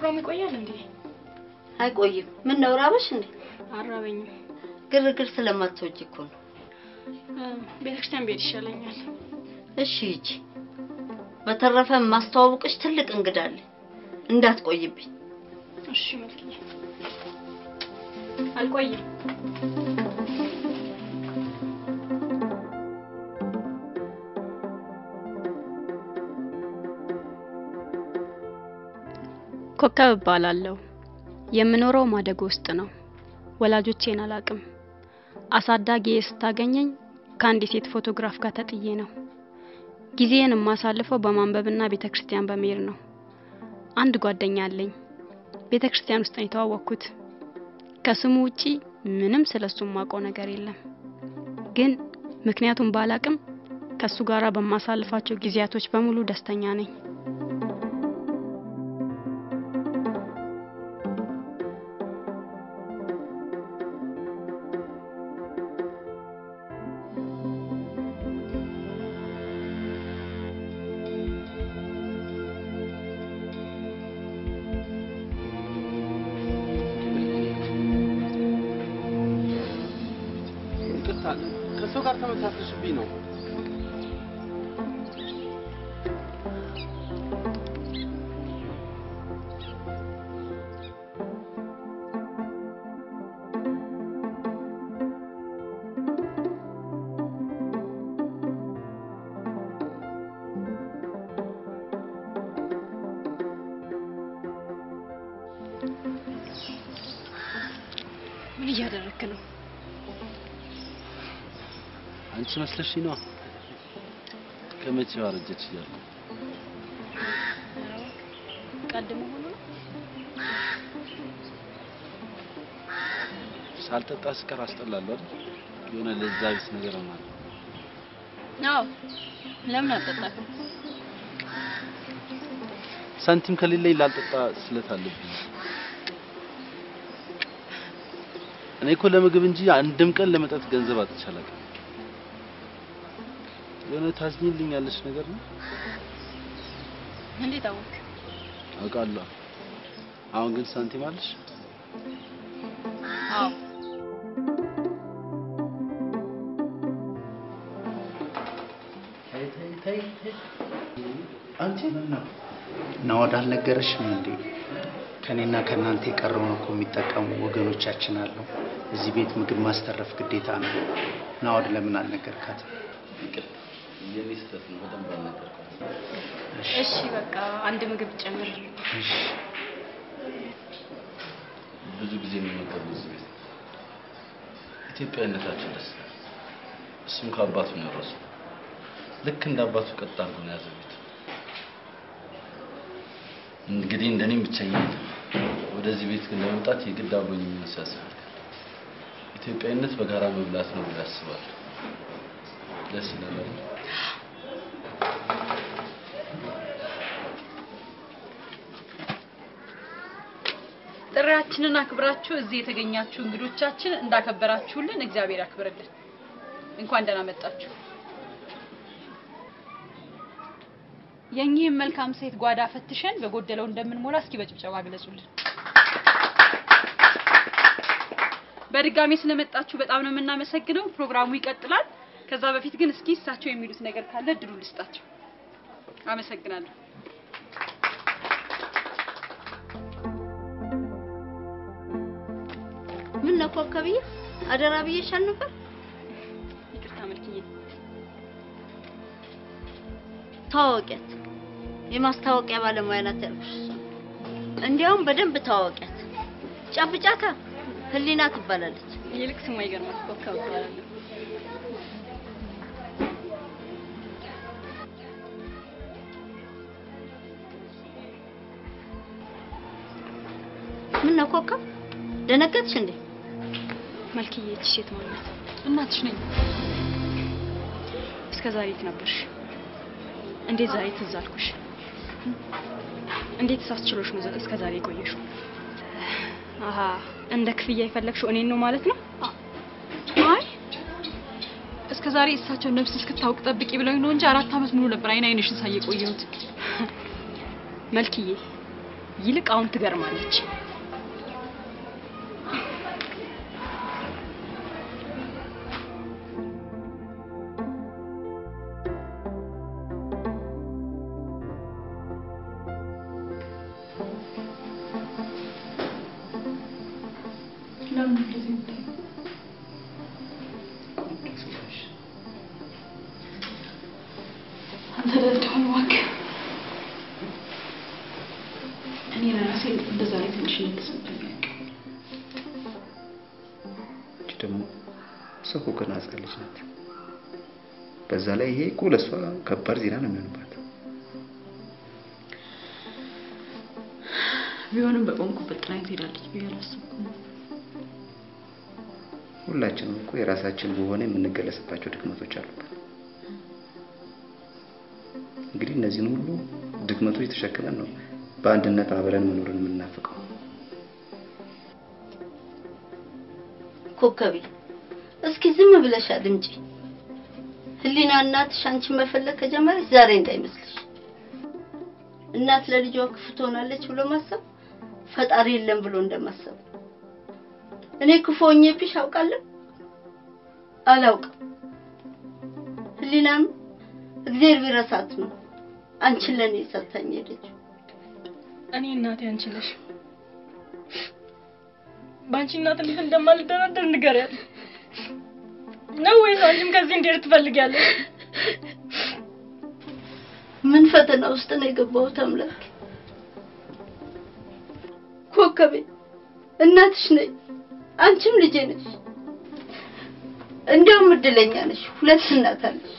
ፕሮግራሙ ይቆያል እንዴ? አይቆይም። ምን ነው ራበሽ እንዴ? አራበኝም። ግርግር ስለማትወጂ እኮ ነው። ቤተክርስቲያን ብሄድ ይሻለኛል። እሺ ሂጂ። በተረፈ ማስተዋወቅሽ ትልቅ እንግዳ አለ፣ እንዳትቆይብኝ። እሺ መልክዬ፣ አልቆይም። ኮከብ እባላለሁ። የምኖረው ማደጎ ውስጥ ነው። ወላጆቼን አላቅም። አሳዳጊዬ ስታገኘኝ ከአንድ የሴት ፎቶግራፍ ጋር ተጥዬ ነው። ጊዜን የማሳልፈው በማንበብና ቤተ ክርስቲያን በመሄድ ነው። አንድ ጓደኛ አለኝ። ቤተ ክርስቲያን ውስጥ ነው የተዋወቅኩት። ከስሙ ውጪ ምንም ስለሱ የማውቀው ነገር የለም። ግን ምክንያቱም ባላቅም ከሱ ጋራ በማሳልፋቸው ጊዜያቶች በሙሉ ደስተኛ ነኝ። ይቅርታ ከሰው ጋር ተመሳሰልሽብኝ ነው። ምን እያደረክ ነው? አንቺ መስለሽኝ ነዋ። ከመቼው አረጀች እያሉ ቀልድ መሆኑ ነው። ሳልጠጣ ስቀር አስጠላለሁ አይደል? የሆነ ለዛ ቢስ ነገር ማለት አዎ፣ ለምን አልጠጣክም? ሳንቲም ከሌለኝ ላልጠጣ ስለት አለብኝ። እኔ እኮ ለምግብ እንጂ አንድም ቀን ለመጠጥ ገንዘብ አጥቼ አላውቅም። የሆነ ታዝኝልኝ ያለች ነገር ነው እንዴት አወቅ? አውቃለሁ። አሁን ግን ሳንቲም አለሽ? አዎ አንቺ ናወድ አልነገረሽም እንዴ? ከኔና ከእናንተ የቀረውን እኮ የሚጠቀሙ ወገኖቻችን አሉ። እዚህ ቤት ምግብ ማስተረፍ ግዴታ ነው። ናወድ ለምን አልነገርካትም? የኔ ስህተት ነው። በደንብ አልነገርኳትም። እሺ በቃ አንድ ምግብ ጨምር። እሺ ብዙ ጊዜ የሚመገቡት እዚህ ቤት ነው። ኢትዮጵያዊነታቸው ደስ ይላል። እሱም ከአባቱ ነው የወረሰው። ልክ እንደ አባቱ ቀጥ አድርጎ ነው ያዘው ቤቱ። እንግዲህ እንደኔም ብቸኝነት ወደዚህ ቤት ግን ለመምጣት የግድ አብሮኝ የሚሆን ሰው ያስፈልጋል። ኢትዮጵያዊነት በጋራ መብላት ነው ብሎ ያስባል። ደስ ይላል አይደል? ጥሪያችንን አክብራችሁ እዚህ የተገኛችሁ እንግዶቻችን እንዳከበራችሁልን እግዚአብሔር ያክብርልን። እንኳን ደህና መጣችሁ። የኚህም መልካም ሴት ጓዳ ፈትሸን በጎደለው እንደምንሞላ እስኪ በጭብጨባ ግለጹልን። በድጋሚ ስለመጣችሁ በጣም ነው የምናመሰግነው። ፕሮግራሙ ይቀጥላል። ከዛ በፊት ግን እስኪ እሳቸው የሚሉት ነገር ካለ እድሉ ልስጣቸው። አመሰግናለሁ። ምን ነው ኮከብዬ፣ አደራ ብዬሻል ነበር። ይቅርታ መልክዬ። ታዋቂያት የማስታወቂያ ባለሙያ ናት ያልኩሽ እሷ ነው። እንዲያውም በደንብ ታዋቂያት። ጨብጫታ ህሊና ትባላለች። ይልቅ ስሟ ይገርማል። ኮከብ እባላለሁ። ምን ነው ኮከብ ደነገጥሽ እንዴ? መልክዬ ይህች ሴት ማለት እናትሽ ነኝ። እስከ ዛሬ የት ነበርሽ? እንዴት ዛሬ ትዝ አልኩሽ? እንዴት ሳስችሎሽ ነው እስከ ዛሬ የቆየሽው? አሀ እንደ ክፍያ የፈለግሽው እኔን ነው ማለት ነው? አይ እስከ ዛሬ እሳቸው ነፍስ እስክታውቅ ጠብቂ ብለውኝ ነው እንጂ አራት ዓመት ሙሉ ነበር አይን አይንሽን ሳይ የቆየሁት። መልክዬ ይልቅ አሁን ትገርማለች። አንተ ደደሆን እባክህ። እኔ ለራሴ በዛ ላይ ትንሽ እንደተሰማኝ እች ደግሞ እሷ እኮ ገና ሕፃን ልጅ ናት። በዛ ላይ ይሄ እኮ ለእሷ ከባድ ዜና ነው የሚሆንባት። ቢሆንም በቆምኩበት ጥላኝ ትሄዳለች ብዬ አላሰብኩም። ሁላችንም እኮ የራሳችን በሆነ የምንገለጽባቸው ድክመቶች አሉበት። እንግዲህ እነዚህን ሁሉ ድክመቶች ተሸክመን ነው በአንድነት አብረን መኖርን የምናፍቀው። ኮከቤ እስኪ ዝም ብለሽ አድምጪ። ህሊና እናትሽ አንቺን መፈለግ ከጀመረች ዛሬ እንዳይመስልሽ። እናት ለልጇ ክፉ ትሆናለች ብሎ ማሰብ ፈጣሪ የለም ብሎ እንደማሰብ። እኔ ክፉ ሆኜብሽ አውቃለሁ? አላውቅም። ህሊናም እግዚአብሔር ቢረሳት ነው አንቺን ለእኔ ሰጥታኝ ሄደችው። እኔ እናቴ አንቺ ነሽ። በአንቺ እናት እንዴት እንደማልደራደር ንገሪያት ነው ወይስ አንቺም ከዚህ እንዴት ትፈልጊያለሽ? ምን ፈተና ውስጥ ነው የገባሁት? አምላክ ኮከቤ፣ እናትሽ ነኝ፣ አንቺም ልጄ ነሽ። እንዲያውም እድለኛ ነሽ፣ ሁለት እናት አለሽ።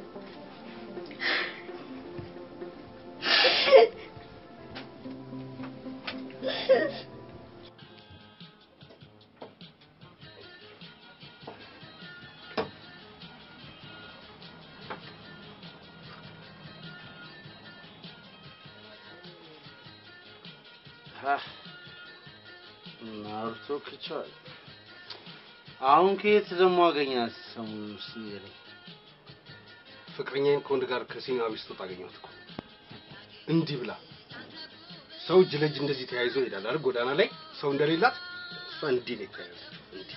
ናሩቶ ክቸዋል። አሁን ከየት ደግሞ አገኛት? ሰሞኑን እስኪ ንገረኝ። ፍቅረኛዬን ከወንድ ጋር ከሲኒማ ቤት ስትወጣ አገኘኋት እኮ እንዲህ ብላ። ሰው እጅ ለእጅ እንደዚህ ተያይዞ ይሄዳል አይደል? ጎዳና ላይ ሰው እንደሌላት እሷ እንዲህ ነው የተያያዘችው። እንዲህ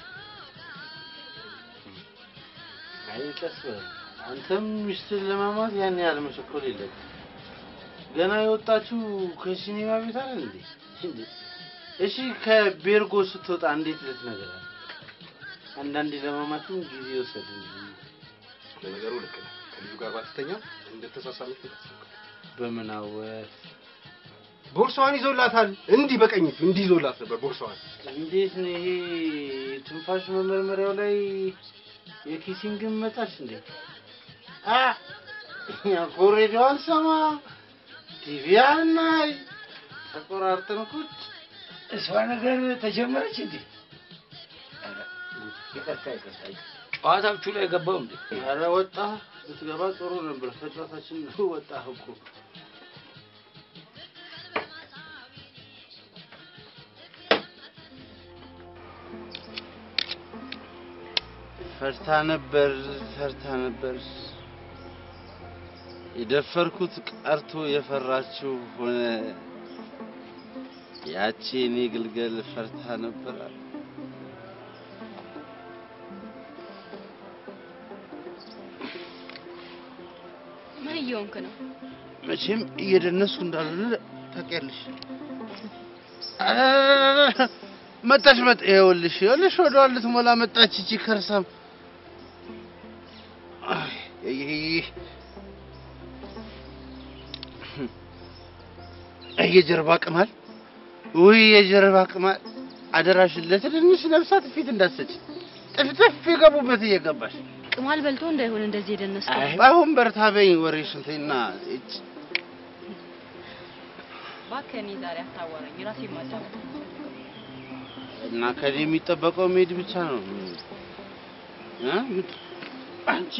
አይ ቀስ በል አንተም ሚስትህን ለማማት ያን ያህል መቸኮል የለብህም። ገና የወጣችው ከሲኒማ ቤት አይደል እንዴ? እንዴ! እሺ ከቤርጎ ስትወጣ እንዴት ልትነግራት? አንዳንዴ ለማማትም ጊዜ ይወሰድ እንጂ ለነገሩ ልክ ነህ። ከልጁ ጋር ባትተኛ እንደተሳሳመች ታስታውቃለህ። በምን አወቅ? ቦርሳዋን ይዞላታል። እንዲህ በቀኝ እጁ እንዲህ ይዞላት ነበር ቦርሳዋን። እንዴት ነው ይሄ ትንፋሽ መመርመሪያው ላይ የኪሲንግን መጣች እንዴ? አ ኮሬዲዮ አልሰማ ቲቪ አናይ ተቆራርጠን ቁጭ እሷ ነገር ተጀመረች እንዴ? ኧረ፣ ይቅርታ ይቅርታ፣ ጨዋታችሁ ላይ ገባው እንዴ? ኧረ ወጣ ብትገባ ጥሩ ነበር። ከጨዋታችን ወጣ እኮ ፈርታ ነበር ፈርታ ነበር የደፈርኩት ቀርቶ የፈራችው ሆነ። ያቺ እኔ ግልገል ፈርታ ነበር አሉ። ምን እየሆንክ ነው? መቼም እየደነስኩ እንዳልሆነ ታውቂያለሽ። መጣች መጣ ይኸውልሽ ይኸውልሽ ወደኋላ ልትሞላ መጣች እቺ ከርሳም አይ፣ አይ፣ አይ፣ አይ የጀርባ ቅማል ውይ የጀርባ ቅማል አደራሽን ለትንንሽ ነፍሳት ፊት እንዳትሰጪ ጥፍጥፍ የገቡበት እየገባሽ ቅማል በልቶ እንዳይሆን እንደዚህ የደነስከው። አይ አሁን በርታ በይኝ ወሬሽን ተይና እጭ እባክህ እኔ ዛሬ አታዋራኝ፣ ራሴን ማዳመጥ ነው የምፈልገው። እና ከኔ የሚጠበቀው መሄድ ብቻ ነው እ አንቺ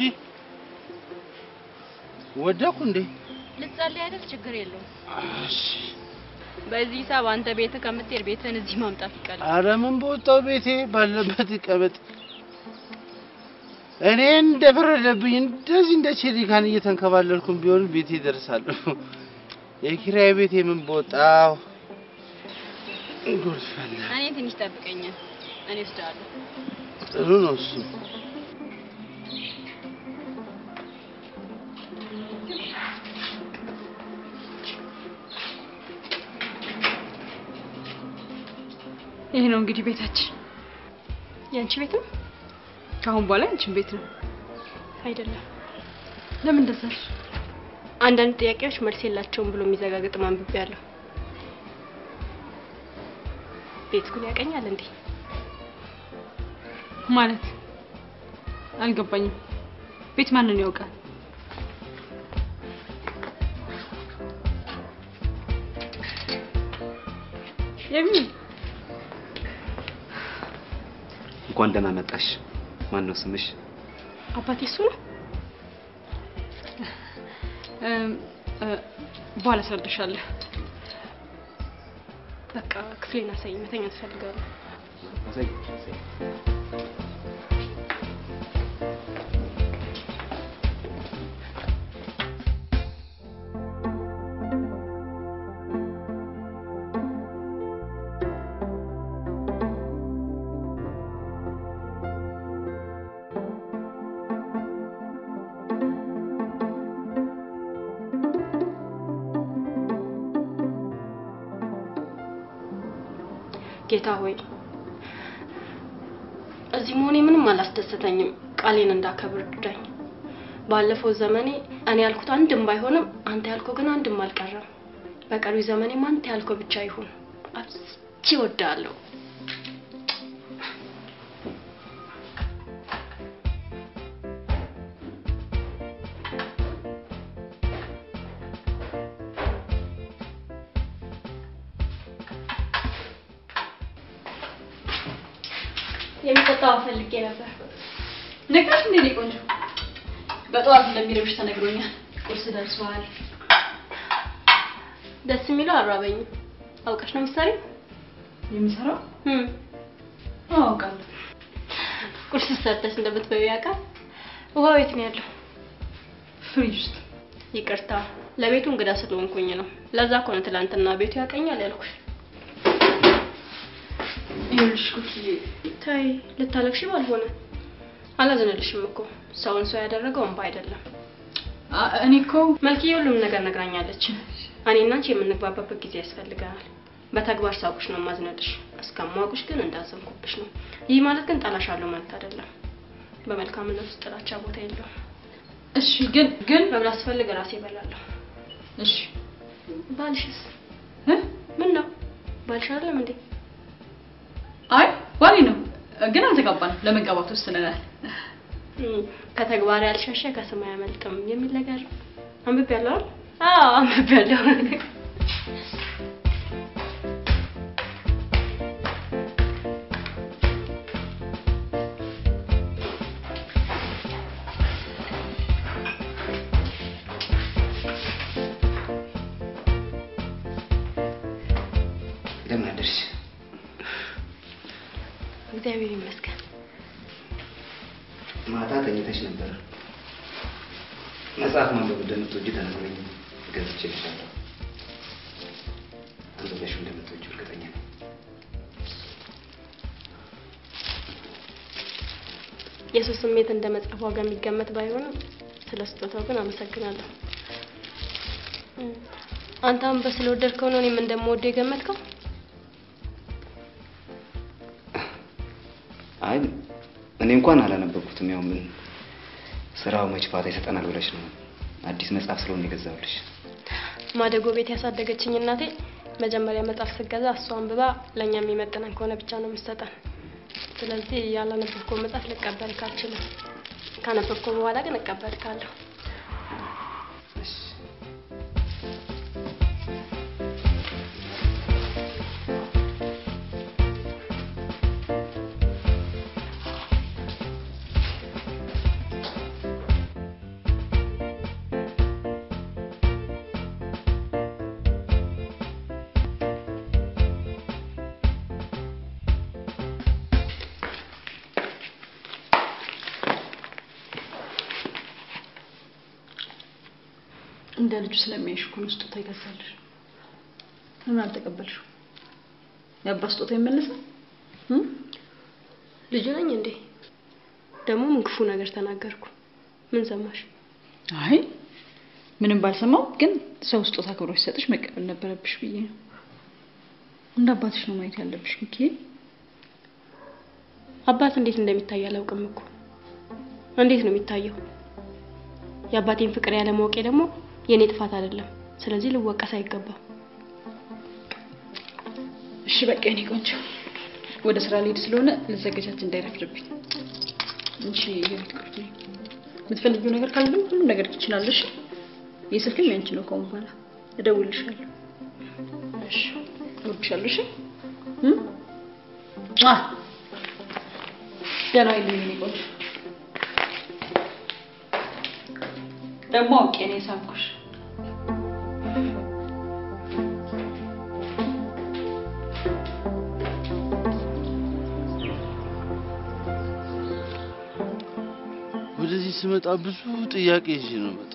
ወደኩ እንዴ ልትጸልይ አይደል? ችግር የለውም። እሺ በዚህ ሂሳብ አንተ ቤትህ ከምትሄድ ቤትህን እዚህ ማምጣት ይቀላል። ኧረ ምን በወጣው ቤቴ ባለበት ይቀመጥ። እኔ እንደፈረደብኝ እንደዚህ እንደ ቼሪካን እየተንከባለልኩም ቢሆን ቤቴ ደርሳለሁ። የኪራይ ቤቴ ምን በወጣው ጉድ ፈላ። እኔ ትንሽ ጠብቀኝ፣ እኔ ወስደዋለሁ። ጥሩ ነው እሱ። ይሄ ነው እንግዲህ ቤታችን። የአንቺ ቤት ነው ከአሁን በኋላ አንቺን ቤት ነው። አይደለም? ለምን እንደዛ አልሽ? አንዳንድ ጥያቄዎች መልስ የላቸውም ብሎ የሚዘጋግጥ ማንብቤ ያለሁ። ቤት ግን ያቀኛል እንዴ? ማለት አልገባኝም። ቤት ማንን ያውቃል? የሚ እንኳን ደህና መጣሽ። ማን ነው ስምሽ? አባቴ እሱ ነው። እም፣ እ፣ በኋላ አስረዳሻለሁ። በቃ ክፍሌን አሳይኝ፣ መተኛ ትፈልጋለሁ። አሳይ። ጌታ ሆይ እዚህ መሆኔ ምንም አላስደሰተኝም። ቃሌን እንዳከብር እርዳኝ። ባለፈው ዘመኔ እኔ ያልኩት አንድም ባይሆንም አንተ ያልከው ግን አንድም አልቀረም። በቀሪው ዘመኔም አንተ ያልከው ብቻ ይሁን። አብዝቼ እወድሃለሁ። የሚጠጣው ፈልጌ ነበር። ነግራሽ እንዴ ነው ቆንጆ? በጠዋት እንደሚረብሽ ተነግሮኛል። ቁርስ ደርሷል። ደስ የሚለው አራበኝም። አውቀሽ ነው ምሳሌ የሚሰራው እም አውቃለሁ። ቁርስ ሰርተሽ እንደምትበዩ ያውቃል። ውሃ ቤት ነው ያለው። ፍሪጅ ውስጥ ይቅርታ ለቤቱ እንግዳ ስለሆንኩኝ ነው። ለዛ እኮ ነው ትላንትና ቤቱ ያቀኛል ያልኩሽ። ይኸውልሽ ኩኪዬ፣ ታይ ልታለቅሽ ባልሆነ አላዘነልሽም እኮ ሰውን ሰው ያደረገው እንባ አይደለም። አ- እኔ እኮ መልክዬ ሁሉም ነገር ነግራኛለች። እኔና አንቺ የምንግባባበት ጊዜ ያስፈልገናል። በተግባር ሳውቅሽ ነው ማዝነልሽ። እስከማውቅሽ ግን እንዳዘንኩብሽ ነው። ይህ ማለት ግን ጠላሻለሁ ማለት አይደለም። በመልካምነት ውስጥ ጥላቻ ቦታ የለውም። እሺ፣ ግን ግን መብላት ስፈልግ ራሴ እበላለሁ። እሺ ባልሽስ እ? ምን ነው ባልሽ አይደለም እንዴ? አይ ባሌ ነው፣ ግን አልተጋባንም። ለመጋባት ወስነናል። እም፣ ከተግባር ያልሸሸ ከሰማይ አያመልጥም የሚል ነገር አንብቤያለሁ አይደል? አዎ አንብቤያለሁ። እንደምን አደርሽ? እግዚአብሔር ይመስገን። ማታ ተኝተሽ ነበር። መጽሐፍ ማንበብ እንደምትወጂ ተነግሮኝ ገዝቼልሻለሁ። አንብበሽው እንደምትወጂው እርግጠኛ ነኝ። የሰው ስሜት እንደ መጽሐፍ ዋጋ የሚገመት ባይሆንም ስለ ስጦታው ግን አመሰግናለሁ። እም፣ አንተ አንበ ስለወደድከው ነው እኔም እንደምወደው የገመትከው? አይ እኔ እንኳን አላነበብኩትም። ያው ምን ስራው መች ፋታ ይሰጠናል ብለሽ ነው አዲስ መጽሐፍ ስለሆነ የገዛሁልሽ። ማደጎ ቤት ያሳደገችኝ እናቴ መጀመሪያ መጽሐፍ ስገዛ እሷ አንብባ ለእኛ የሚመጥነን ከሆነ ብቻ ነው የምትሰጠን። ስለዚህ ያላነበብከው መጽሐፍ ልቀበልክ አልችልም። ካነበብከው በኋላ ግን እቀበልካለሁ። እሺ። እንደ ልጁ ስለሚያይሽ እኮ ነው ስጦታ ይገዛልሽ። ለምን አልተቀበልሽው? የአባት ስጦታ ይመለሳል? ልጁ ነኝ እንዴ? ደግሞ ምን ክፉ ነገር ተናገርኩ? ምን ሰማሽ? አይ ምንም ባልሰማው ግን ሰው ስጦታ ክብሮ ሲሰጥሽ መቀበል ነበረብሽ ብዬ ነው። እንደ አባትሽ ነው ማየት ያለብሽ ሚኪ። አባት እንዴት እንደሚታይ አላውቅም እኮ። እንዴት ነው የሚታየው? የአባቴን ፍቅር ያለማወቄ ደግሞ የኔ ጥፋት አይደለም። ስለዚህ ልወቀስ አይገባም። እሺ በቃ የኔ ቆንጆ ወደ ስራ ልሄድ ስለሆነ ልዘገጃት እንዳይረፍድብኝ። እሺ የቤት ቁርጥ ነኝ። የምትፈልጊው ነገር ካለ ደግሞ ሁሉም ነገር ትችላለሽ። የስልክም ያንቺ ነው። ከአሁን በኋላ እደውልልሻለሁ። እሺ እወድሻለሁ። እሺ እም? አ ደህና ይልኝ የኔ ቆንጆ። ደግሞ አውቄ ነው የሳምኩሽ። ወደዚህ ስመጣ ብዙ ጥያቄ ይዤ ነው መጣ።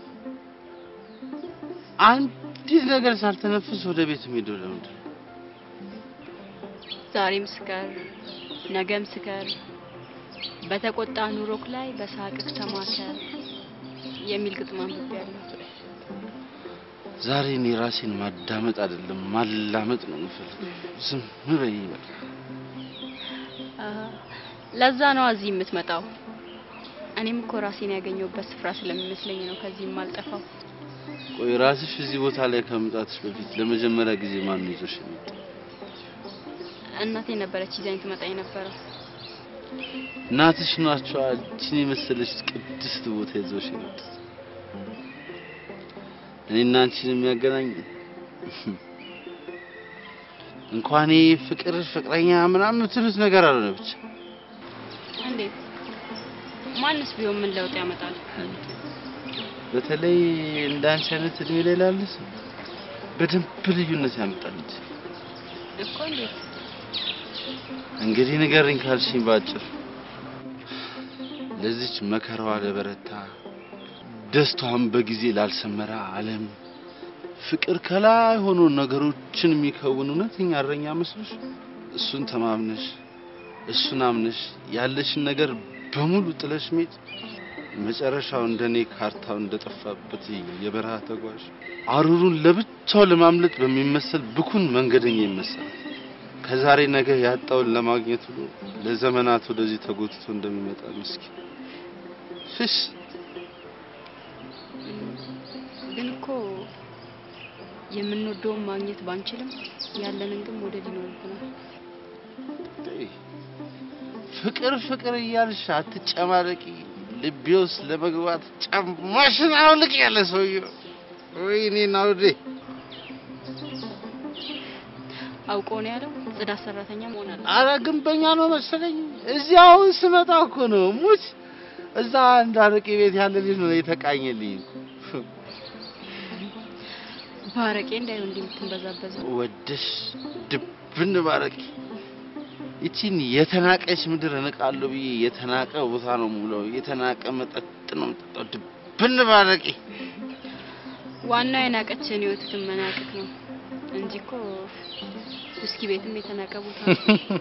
አንዲት ነገር ሳልተነፍስ ወደ ቤት የምሄደው ለምንድን ነው? ዛሬም ስከር፣ ነገም ስከር፣ በተቆጣ ኑሮክ ላይ በሳቅክ ተማከር የሚል ግጥም አንብቤያለሁ። ዛሬ እኔ ራሴን ማዳመጥ አይደለም ማላመጥ ነው የምፈልገው። ዝም በይ በቃ። አ፣ ለዛ ነው እዚህ የምትመጣው። እኔም እኮ ራሴን ያገኘሁበት ስፍራ ስለሚመስለኝ ነው ከዚህም አልጠፋው። ቆይ ራስሽ እዚህ ቦታ ላይ ከመምጣትሽ በፊት ለመጀመሪያ ጊዜ ማን ነው ይዞሽ የመጣው? እናቴ ነበረች ይዛኝ ትመጣ የነበረው። እናትሽ ናቸዋ እችን የመሰለች ቅድስት ቦታ ይዘውሽ የመጡት። እኔና አንቺን የሚያገናኝ እንኳን ይሄ ፍቅር ፍቅረኛ ምናምን የምትሉት ነገር አልሆነ ብቻ እንዴት? ማንስ ቢሆን ምን ለውጥ ያመጣል? በተለይ እንደ አንቺ አይነት እድሜ ላይ ላለ ሰው በደንብ ልዩነት ያመጣል እንጂ እኮ እንዴት? እንግዲህ ንገርኝ ካልሽኝ ባጭር ለዚች መከራዋ ለበረታ ደስታዋን በጊዜ ላልሰመረ ዓለም ፍቅር ከላይ ሆኖ ነገሮችን የሚከውን እውነተኛ እረኛ መስሎሽ እሱን ተማምነሽ እሱን አምነሽ ያለሽን ነገር በሙሉ ጥለሽ ሜድ መጨረሻው እንደኔ ካርታው እንደጠፋበት የበረሃ ተጓዥ አሩሩን ለብቻው ለማምለጥ በሚመሰል ብኩን መንገደኛ ይመሰላል። ከዛሬ ነገ ያጣውን ለማግኘት ብሎ ለዘመናት ወደዚህ ተጎትቶ እንደሚመጣ ምስኪን ፍስ ግን እኮ የምንወደውን ማግኘት ባንችልም ያለንን ግን መውደድ ይኖርብናል። ፍቅር ፍቅር እያልሽ አትጨማለቂ። ልቤ ውስጥ ለመግባት ጫማሽን አውልቅ ያለ ሰውዬው ወይኔ ናውዴ አውቆ ነው ያለው ጽዳት ሰራተኛ መሆን አለ። አረ ግንበኛ ነው መሰለኝ። እዚህ አሁን ስመጣ እኮ ነው ሙች እዛ አንድ አረቄ ቤት ያለ ልጅ ነው የተቃኘልኝ። ባረቄ እንዳይሆን እንዲህ የምትንበዛበዘው ወደሽ ድብን ባረቂ ይቺን የተናቀች ምድር እንቃለሁ ብዬ የተናቀ ቦታ ነው ሙለው የተናቀ መጠጥ ነው የምጠጣው። ድብን ባረቂ ዋናው የናቀችን ህይወትህን መናቅህ ነው እንጂ እኮ ውስኪ ቤትም የተናቀ ቦታ ነው።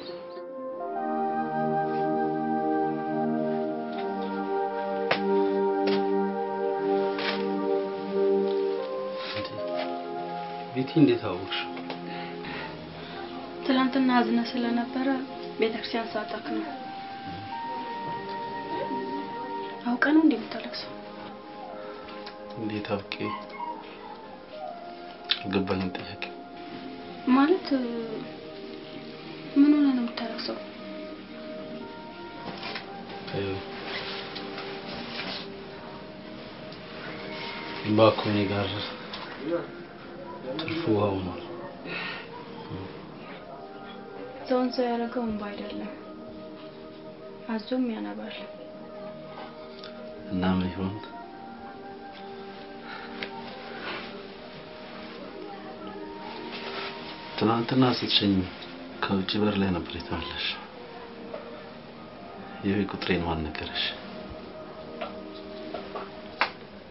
ቤቲ እንዴት አወቅሽ? ትናንትና አዝነ ስለነበረ ቤተክርስቲያን ሳጣክ ነው። አውቀ ነው እንዴ የምታለቅሰው? እንዴት አውቄ? ገባኝ ጥያቄ ማለት ምን ሆነ ነው የምታለቅሰው? እባክህ እኔ ጋር ትርፉ ውሃ ሆኗል። ሰውን ሰው ያደረገው እንባ አይደለም፣ አዞም ያነባል። እና ምን ይሆን ትናንትና ስትሸኝ ከውጭ በር ላይ ነበር የተመለሽ። የቤት ቁጥሬን ማን ነገረሽ?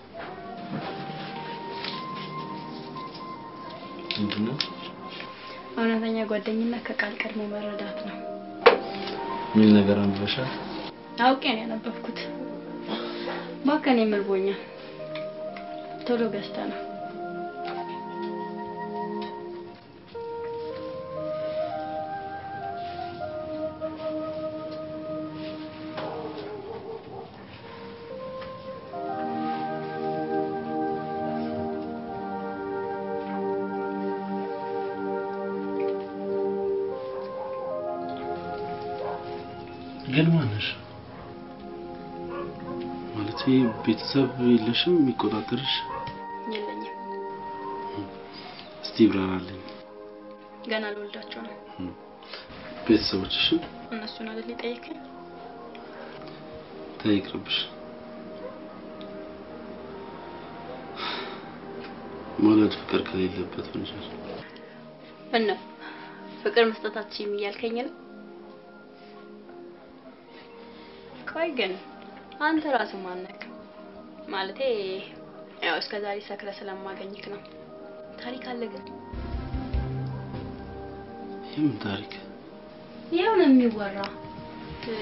ምንድን ነው? እውነተኛ ጓደኝነት ከቃል ቀድሞ መረዳት ነው። የሚል ነገር አንብበሻል? አውቄ ነው ያነበብኩት። ባከን የምርቦኛል። ቶሎ ገዝተ ነው ግን ማነሽ? ማለት ቤተሰብ የለሽም የሚቆጣጠርሽ? የለኝም። እስቲ ይብራራልኝ። ገና ልወልዳቸው ነው። ቤተሰቦችሽን እነሱን አይደል የጠየከኝ? ተይቅርብሽ። መውለድ ፍቅር ከሌለበት ወንጀል ምን ነው ፍቅር መስጠታችን እያልከኝ ነው? ቆይ ግን አንተ ራስህ ማነክ? ማለቴ ያው እስከ ዛሬ ሰክረ ስለማገኝክ ነው። ታሪክ አለ ግን የምን ታሪክ? ይኸው ነው የሚወራ እ፣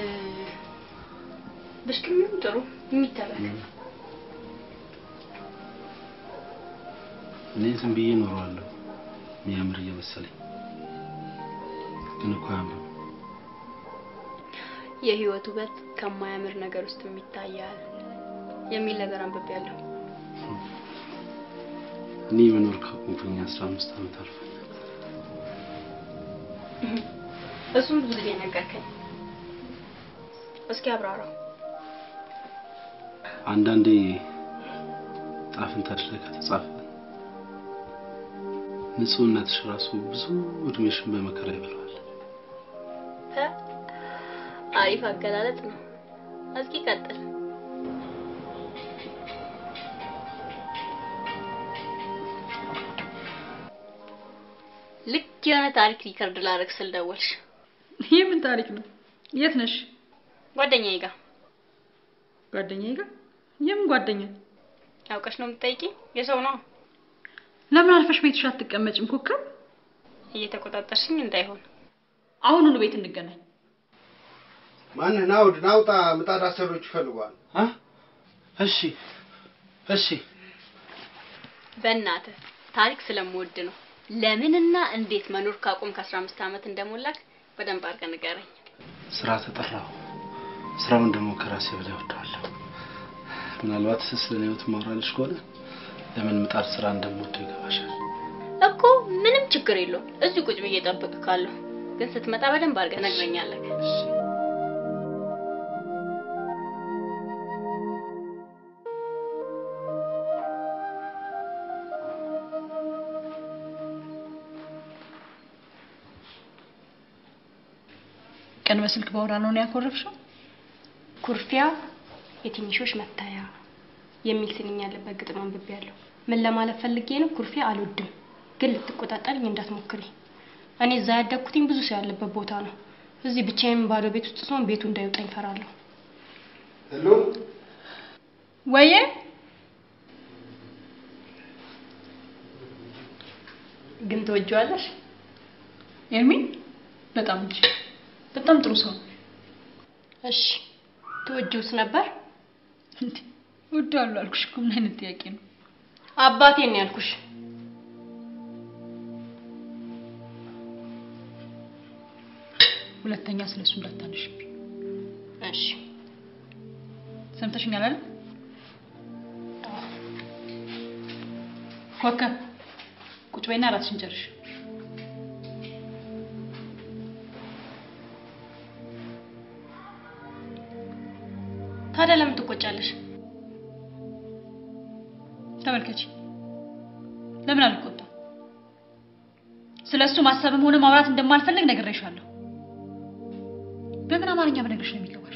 ብሽቅም ይሁን ጥሩ የሚተረክ እኔ ዝም ብዬ እኖረዋለሁ የሚያምር እየመሰለኝ ግን እኮ አያምርም። የህይወት ውበት ከማያምር ነገር ውስጥ የሚታያል የሚል ነገር አንብቤያለሁ። እኔ መኖር ካቆምኩኝ አስራ አምስት ዓመት አልፎኛል። እሱም ብዙ ጊዜ ነገርከኝ። እስኪ አብራራው። አንዳንዴ ጣፍንታሽ ላይ ከተጻፈ ንጹህነትሽ ራሱ ብዙ እድሜሽን በመከራ ይበላዋል። ተ አሪፍ አገላለጽ ነው። እስኪ ቀጥል። ልክ የሆነ ታሪክ ሪከርድ ላደርግ ስል ደወልሽ። ይህ ምን ታሪክ ነው? የት ነሽ? ጓደኛዬ ጋር ጓደኛዬ ጋር? የምን ጓደኛ? አውቀሽ ነው የምትጠይቂኝ? የሰው ነው ለምን አልፈሽ ቤትሽ አትቀመጭም? ኮከብ እየተቆጣጠርሽኝ እንዳይሆን። አሁኑኑ ቤት እንገናኝ። ማንህ ናውድ ናውጣ፣ ምጣድ አሰሪዎች ይፈልጓል። አ? እሺ እሺ በእናትህ ታሪክ ስለምወድ ነው። ለምንና እንዴት መኖር ካቆም ከአስራ አምስት ዓመት እንደሞላክ በደንብ አድርገህ ንገረኝ። ስራ ተጠራሁ። ስራውን ደግሞ ከራሴ በላይ እወደዋለሁ። ምናልባት ስለ እኔ ህይወት ማውራልሽ ከሆነ ለምን ምጣድ ስራ እንደምወደው ይገባሻል። እኮ ምንም ችግር የለውም። እዚሁ ቁጭ ብዬ እጠብቅሃለሁ። ግን ስትመጣ በደንብ አድርገህ ነግረኛለህ። ቀን በስልክ ባወራ ነው ነው ያኮረፍሽው? ኩርፊያ የትንሾች መታያ የሚል ስንኝ ያለበት ግጥም አንብቤያለሁ። ምን ለማለት ፈልጌ ነው? ኩርፊያ አልወድም፣ ግን ልትቆጣጠርኝ እንዳትሞክሪ። እኔ እዛ ያደግኩትኝ ብዙ ሰው ያለበት ቦታ ነው። እዚህ ብቻዬን ባዶ ቤት ውስጥ ስሆን ቤቱ እንዳይወጣኝ እፈራለሁ። ሄሎ ወየ ግን ትወጂዋለሽ? ኤርሚ በጣም እንጂ በጣም ጥሩ ሰው ነው። እሺ ትወጂውስ ነበር? እንዴ እወደዋለሁ አልኩሽ እኮ ምን አይነት ጥያቄ ነው? አባቴን ነው ያልኩሽ። ሁለተኛ ስለሱ እንዳታነሽብኝ እሺ ሰምተሽኛል አይደል? ኮከብ ቁጭ በይና ራስሽን ጨርሽ። ታዲያ ለምን ትቆጫለሽ? ተመልከቺ፣ ለምን አልቆጣም? ስለሱ ማሰብም ሆነ ማውራት እንደማልፈልግ ነግሬሻለሁ። በምን አማርኛ በነግርሽ ነው የሚገባሽ?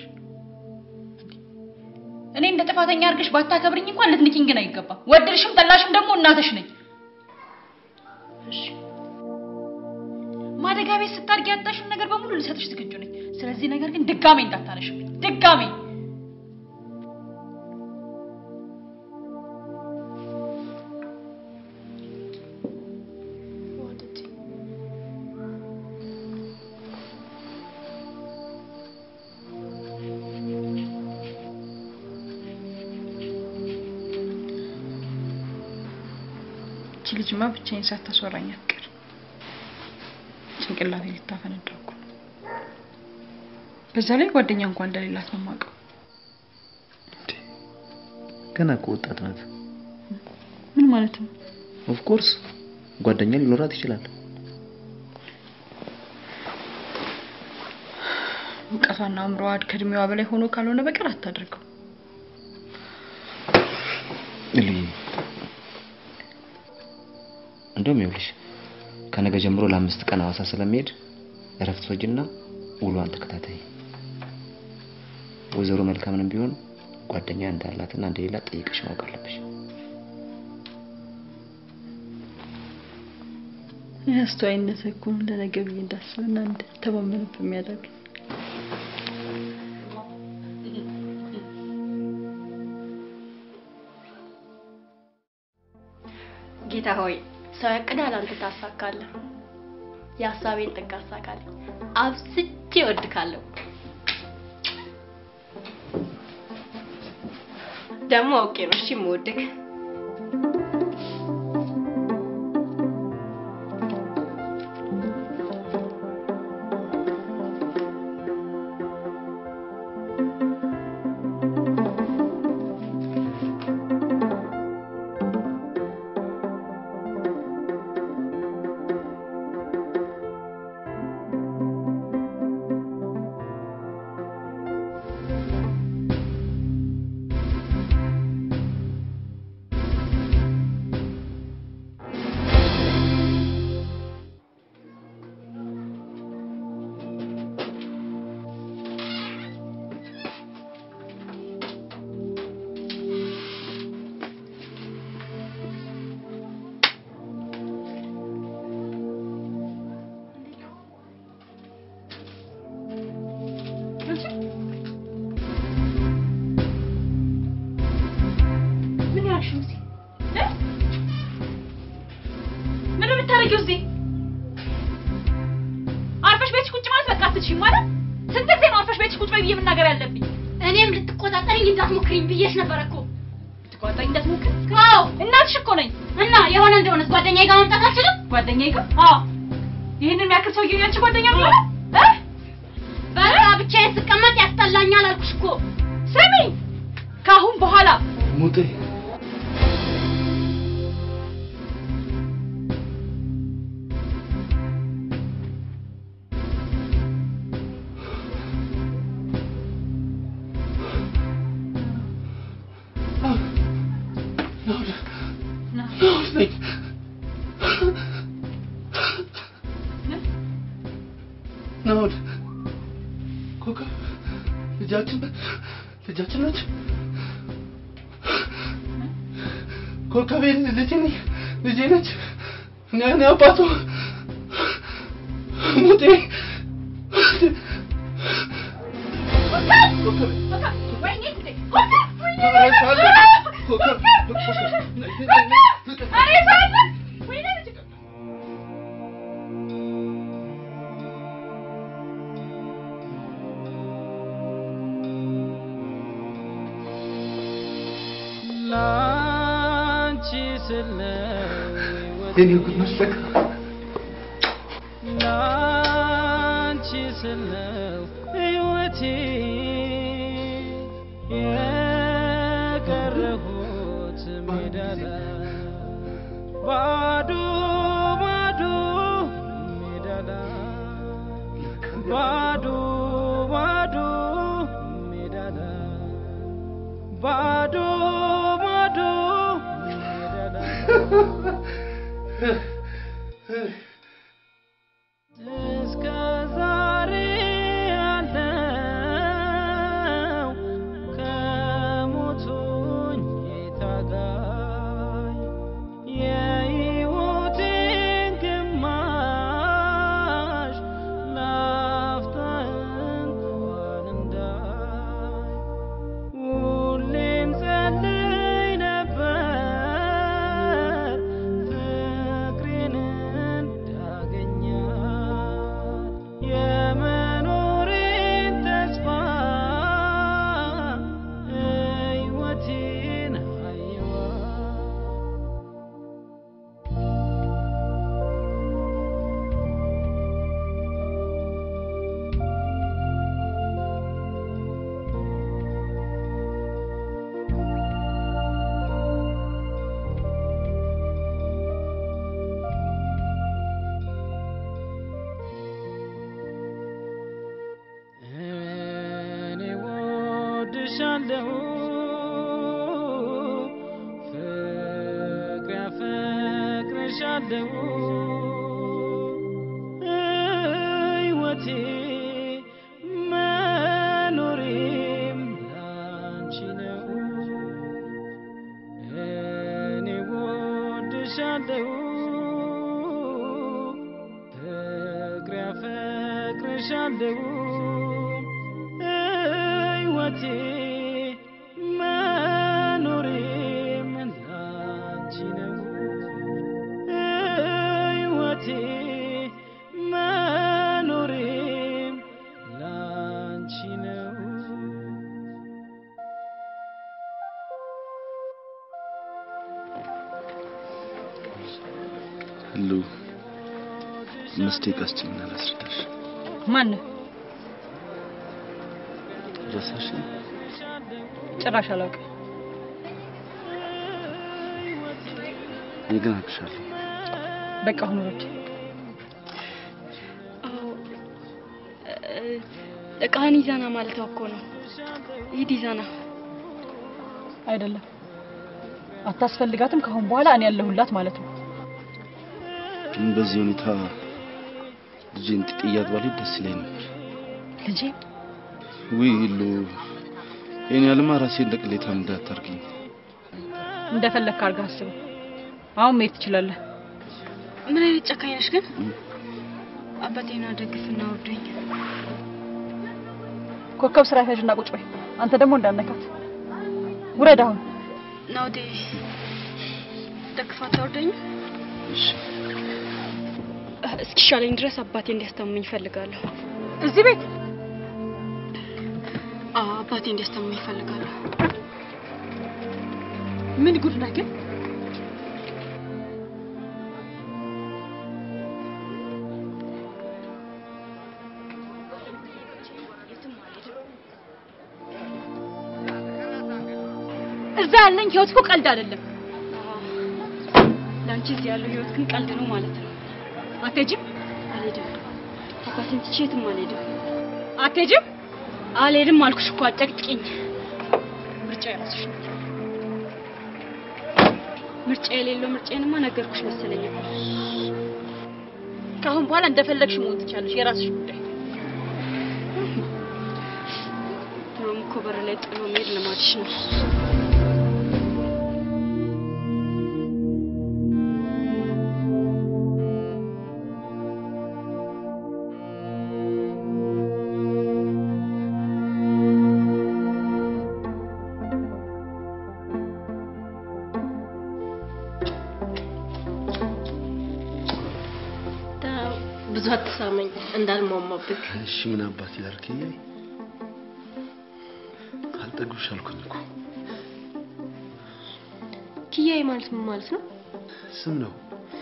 እኔ እንደ ጥፋተኛ አድርገሽ ባታከብርኝ እንኳን ልትንኪኝ ግን አይገባም። ወደድሽም ጠላሽም ደግሞ እናትሽ ነኝ። ማደጋ ቤት ስታድጊ ያጣሽውን ነገር በሙሉ ልሰጥሽ ዝግጁ ነኝ። ስለዚህ ነገር ግን ድጋሜ እንዳታነሽብኝ፣ ድጋሜ ልጅማ ብቻዬን ሳታስወራኝ አትቀር። ጭንቅላቴ ልታፈነዳው እኮ ነው። በዛ ላይ ጓደኛ እንኳን እንደሌላት ነው የማውቀው። ገና እኮ ወጣት ናት። ምን ማለት ነው? ኦፍ ኮርስ ጓደኛ ሊኖራት ይችላል። እውቀቷና አእምሮዋ ከእድሜዋ በላይ ሆኖ ካልሆነ በቀር አታደርገው። ልይ እንደውም ይኸውልሽ ከነገ ጀምሮ ለአምስት ቀን ሐዋሳ ስለሚሄድ እረፍት ወጅና ውሏን ተከታታይ። ወይዘሮ መልካምንም ቢሆን ጓደኛ እንዳላትና እንደሌላት ጠይቀሽ ማወቅ አለብሽ። አስተዋይነት እኮ ነው ለነገ ብዬ እንዳስብና እንድተማመንበት የሚያደርግ ጌታ ሆይ ሰው ያቅዳል፣ አንተ ታሳካለህ። የሀሳቤን ጥግ አሳካልኝ። አብዝቼ እወድካለሁ። ደግሞ አውቄ ነው እሺ የምወድክ። ምን ያልሽው እዚህ እ? ምን ነው የምታደርጊው እዚህ? አርፈሽ ቤትሽ ቁጭ ማለት በቃ አትችይም ማለት? ስንት ጊዜ ነው አርፈሽ ቤትሽ ቁጭ በይ ብዬ መናገር ያለብኝ? እኔም ልትቆጣጠረኝ እንዳትሞክሪኝ ብዬሽ ነበር እኮ። ልትቆጣጠረኝ እንዳትሞክሪ? አዎ እናትሽ እኮ ነኝ። እና የሆነ እንደሆነስ ጓደኛዬ ጋር መምጣት አልችልም? ጓደኛዬ ጋር? አዎ ይህንን የሚያክል ሰውዬ ያንቺ ጓደኛ ነው ማለት? እ? በቃ ብቻዬን ስቀመጥ ያስጠላኛል አልኩሽ እኮ። ስሚኝ፣ ከአሁን በኋላ ሙጤ ናውድ ኮከብ ልጃችን ልጃችን ነች። ኮከቤ ልጄ ነኝ ልጄ ነች። እኔ እኔ አባቱ ሙጤ ላንቺ ስለ የኔ ጉድ መስለክ ላንቺ ስለው ሕይወቴ የቀረሁት ሜዳ ላይ ባዶ ባዶ ሜዳ ላይ ባዶ ባዶ ሜዳ ላይ ባዶ ባዶ ሜዳ ላይ እስከ ዛሬ ያለው ከሞቱኝ ታጋይ የሕይወቴን ግማሽ ላፍታ እንኳን እንዳይ ሁሌም ጸልይ ነበር ፍቅሬን አፈቅርሻለሁ ፍቅር ያፈቅርሻለሁ ሕይወቴ መኖሬም ላንቺ ነው እኔ ወድሻለሁ ፍቅር ያፈቅርሻለሁ ሕይወቴ መኖሬም ላንቺ ነው ሕይወቴ መኖሬም ላንቺ ነው ሉ አምስት ደቂቃ ስጭኝና ላስረዳሽ። ማን ነው? ረሳሽ? ጭራሽ አላውቅም። እኔ ግን አውቅሻለሁ። በቃ አሁን ውረድ። እቃህን ይዛና ማለት እኮ ነው። ሂድ ይዛና። አይደለም አታስፈልጋትም። ከአሁን በኋላ እኔ ያለሁላት ማለት ነው። ግን በዚህ ሁኔታ ልጄን ጥያት ባልሄድ ደስ ይለኝ ነበር። ልጄ ውይ ሉ ይህን ያልማ ራሴን ለቅሌታ እንዳታርግኝ። እንደፈለግክ አድርገህ አስበው። አሁን መሄድ ትችላለህ። ምን አይነት ጨካኝ ነሽ ግን? አባቴን ደግፍና ወርደኝ። ኮከብ ስራ ያዥና ቁጭ በይ። አንተ ደግሞ እንዳነካት ውረድ። አሁን ናውዴ ደግፋት አውርደኝ። እሺ እስኪሻለኝ ድረስ አባቴ እንዲያስታምመኝ እፈልጋለሁ። እዚህ ቤት አዎ አባቴ እንዲያስታምመኝ እፈልጋለሁ። ምን ጉድ ነህ ግን? እዛ ያለኝ ህይወት እኮ ቀልድ አይደለም። ለአንቺ እዚህ ያለው ህይወት ግን ቀልድ ነው ማለት ነው። አትሄጂም? አልሄድም። አባቴን ትቼ የትም አልሄድም። አትሄጂም? አልሄድም አልኩሽ እኮ አጨቅጭቅኝ። ምርጫ የራስሽ ነው። ምርጫ የሌለው ምርጫዬንማ ነገርኩሽ መሰለኝ እኮ። ከአሁን በኋላ እንደፈለግሽ መሆን ትቻለሽ። የራስሽ ጉዳይ። ድሮም እኮ በር ላይ ጥሎ መሄድ ልማድሽ ነው። ብዙ አትሳመኝ እንዳልሟሟብህ። እሺ ምን አባት ላድርግ? እያይ አልጠግብሽ አልኩኝ እኮ ኪያዬ ማለት ምን ማለት ነው? ስም ነው።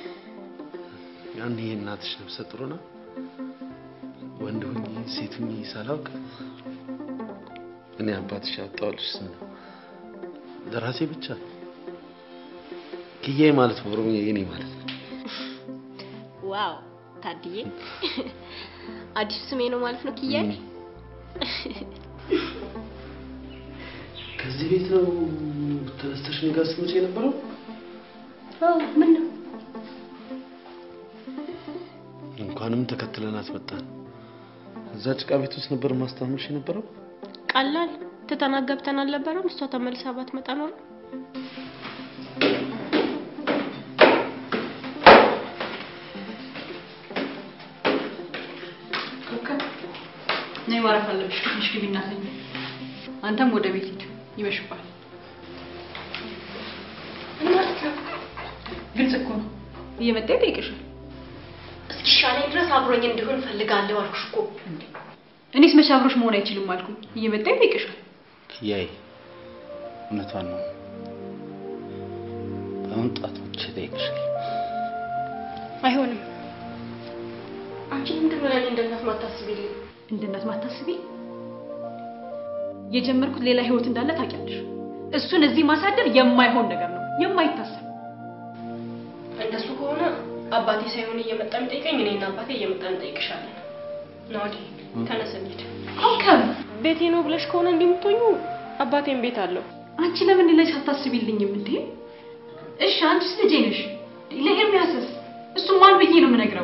ያኔ እናትሽ ነፍሰ ጡር ሆና ወንድ ሁኚ ሴት ሁኚ ሳላውቅ እኔ አባትሽ ያወጣሁልሽ ስም ነው። ለራሴ ብቻ ኪያዬ ማለት በኦሮምኛ የኔ ማለት ነው። ዋው ታድዬ፣ አዲሱ ስሜ ነው ማለት ነው ኪያዬ። ከዚህ ቤት ነው ተነስተሽ እኔ ጋር ስትመጪ የነበረው? አዎ ምን ነው እንኳንም ተከትለናት መጣን። እዛ ጭቃ ቤት ውስጥ ነበር ማስታመሽ የነበረው። ቀላል ትተናት ገብተን አልነበረም? እሷ ተመልሳ ባትመጣ ኖሮ ነይ ማረፍ አለብሽ። ትንሽ ግቢ እናተኝ። አንተም ወደ ቤት ሂድ፣ ይመሽባል። ግልጽ እኮ ነው። እየመጣ ይጠይቅሻል። እስኪሻለኝ ድረስ አብሮኝ እንዲሆን እፈልጋለሁ አልኩሽ እኮ። እኔስ መቼ አብሮሽ መሆን አይችልም አልኩኝ። እየመጣ ይጠይቅሻል። ኪያዬ እውነቷን ነው። በመምጣት ብቻ ይጠይቅሻል። አይሆንም። አንቺ ምንድን ነው ለእኔ እንደ እናት ማታስቢልኝ? እንደ እናት ማታስቢ የጀመርኩት ሌላ ህይወት እንዳለ ታውቂያለሽ። እሱን እዚህ ማሳደር የማይሆን ነገር ነው፣ የማይታሰብ እንደሱ ከሆነ አባቴ ሳይሆን እየመጣ የሚጠይቀኝ እኔና አባቴ እየመጣን እንጠይቅሻለን። ናዲ ተነስ እንሂድ። ኮከብ ቤቴ ነው ብለሽ ከሆነ እንዲህ የምትሆኙ አባቴም ቤት አለው። አንቺ ለምን ላይ ሳታስቢልኝም እንዴ? እሺ አንቺስ ልጄ ነሽ። ለኤርሚያስስ እሱ ማን ብዬ ነው የምነግረው?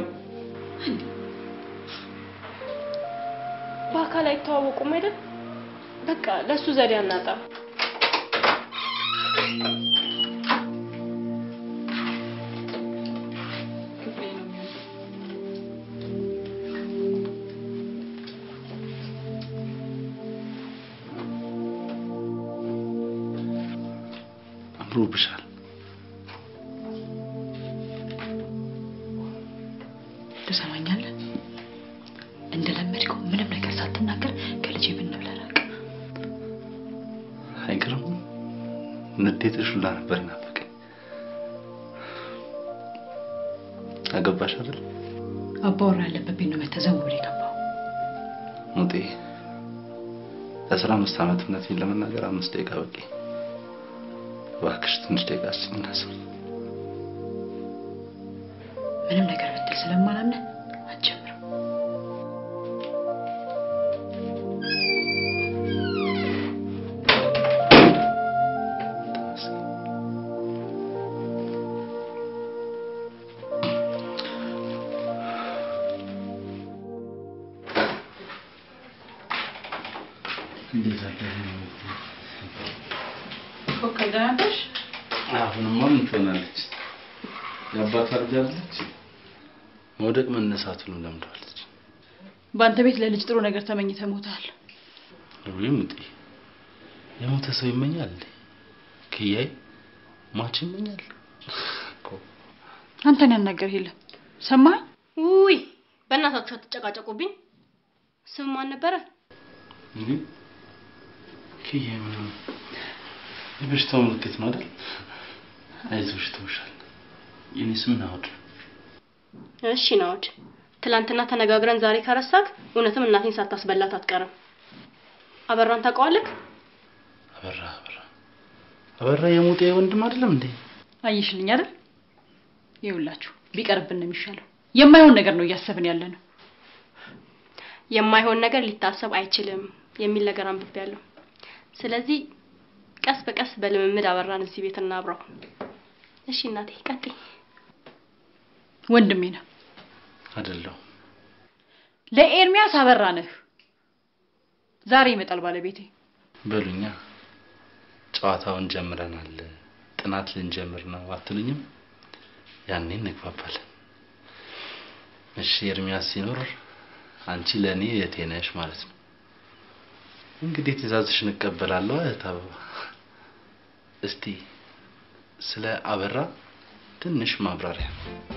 በአካል አይተዋወቁም አይደል? በቃ ለሱ ዘዴ አናጣ። አምሮብሻል። ትሰማኛለህ? እንደለመድከው ምንም ነገር ሳትናገር ከልጄ ብንብላ ራቅ። አይገርም? ንዴትሽ ሁላ ነበር ናፈቀኝ። አገባሽ አይደል? አባወራ ያለበት ቤት ነው መተህ ዘው ብለህ የገባው። ሙጤ ለአስራ አምስት ዓመት እውነቴን ለመናገር አምስት ደቂቃ በቂ። እባክሽ ትንሽ ደቂቃ እስኪ እናስብ። ምንም ነገር ብትል ስለማላምንህ አትጀምርም። እንዴት አደረ? ኮከብ ደህና ነሽ? አሁንማ ምን ትሆናለች? የአባቷ ልጅ አይደለች? መውደቅ መነሳቱን ለምደዋለች። በአንተ ቤት ለልጅ ጥሩ ነገር ተመኝተህ ሞተሃል። ወይ ሙጤ፣ የሞተ ሰው ይመኛል እንዴ? ክያይ ሟች ይመኛል እኮ። አንተን ያናገር የለም ሰማህ? ውይ በእናታችሁ አትጨቃጨቁብኝ። ስም ማን ነበረ? እንዴ ክያይ ምን የበሽታው ምልክት ነው አይደል? አይዞሽ ተውሻል። የኔ ስም ናውድ ነው። እሺ ናውድ፣ ትላንትና ተነጋግረን ዛሬ ከረሳክ እውነትም እናቴን ሳታስበላት አትቀርም። አበራን ታውቀዋለህ? አበራ አበራ አበራ የሙጤ ወንድም አይደለም እንዴ? አየሽልኝ አይደል? ይኸውላችሁ ቢቀርብን ነው የሚሻለው። የማይሆን ነገር ነው እያሰብን ያለ ነው። የማይሆን ነገር ሊታሰብ አይችልም የሚል ነገር አንብቤያለሁ። ስለዚህ ቀስ በቀስ በልምምድ አበራን እዚህ ቤት እናብራው። እሺ እናቴ ቀጥይ። ወንድሜ ነው አይደለሁም። ለኤርሚያስ አበራ ነህ። ዛሬ ይመጣል ባለቤቴ። በሉኛ ጨዋታውን ጀምረናል፣ ጥናት ልንጀምር ነው አትሉኝም? ያኔ እንግባባለን። እሺ ኤርሚያስ ሲኖር አንቺ ለእኔ እህቴ ነሽ ማለት ነው። እንግዲህ ትእዛዝሽን እቀበላለሁ እህት አበባ። እስቲ ስለ አበራ ትንሽ ማብራሪያ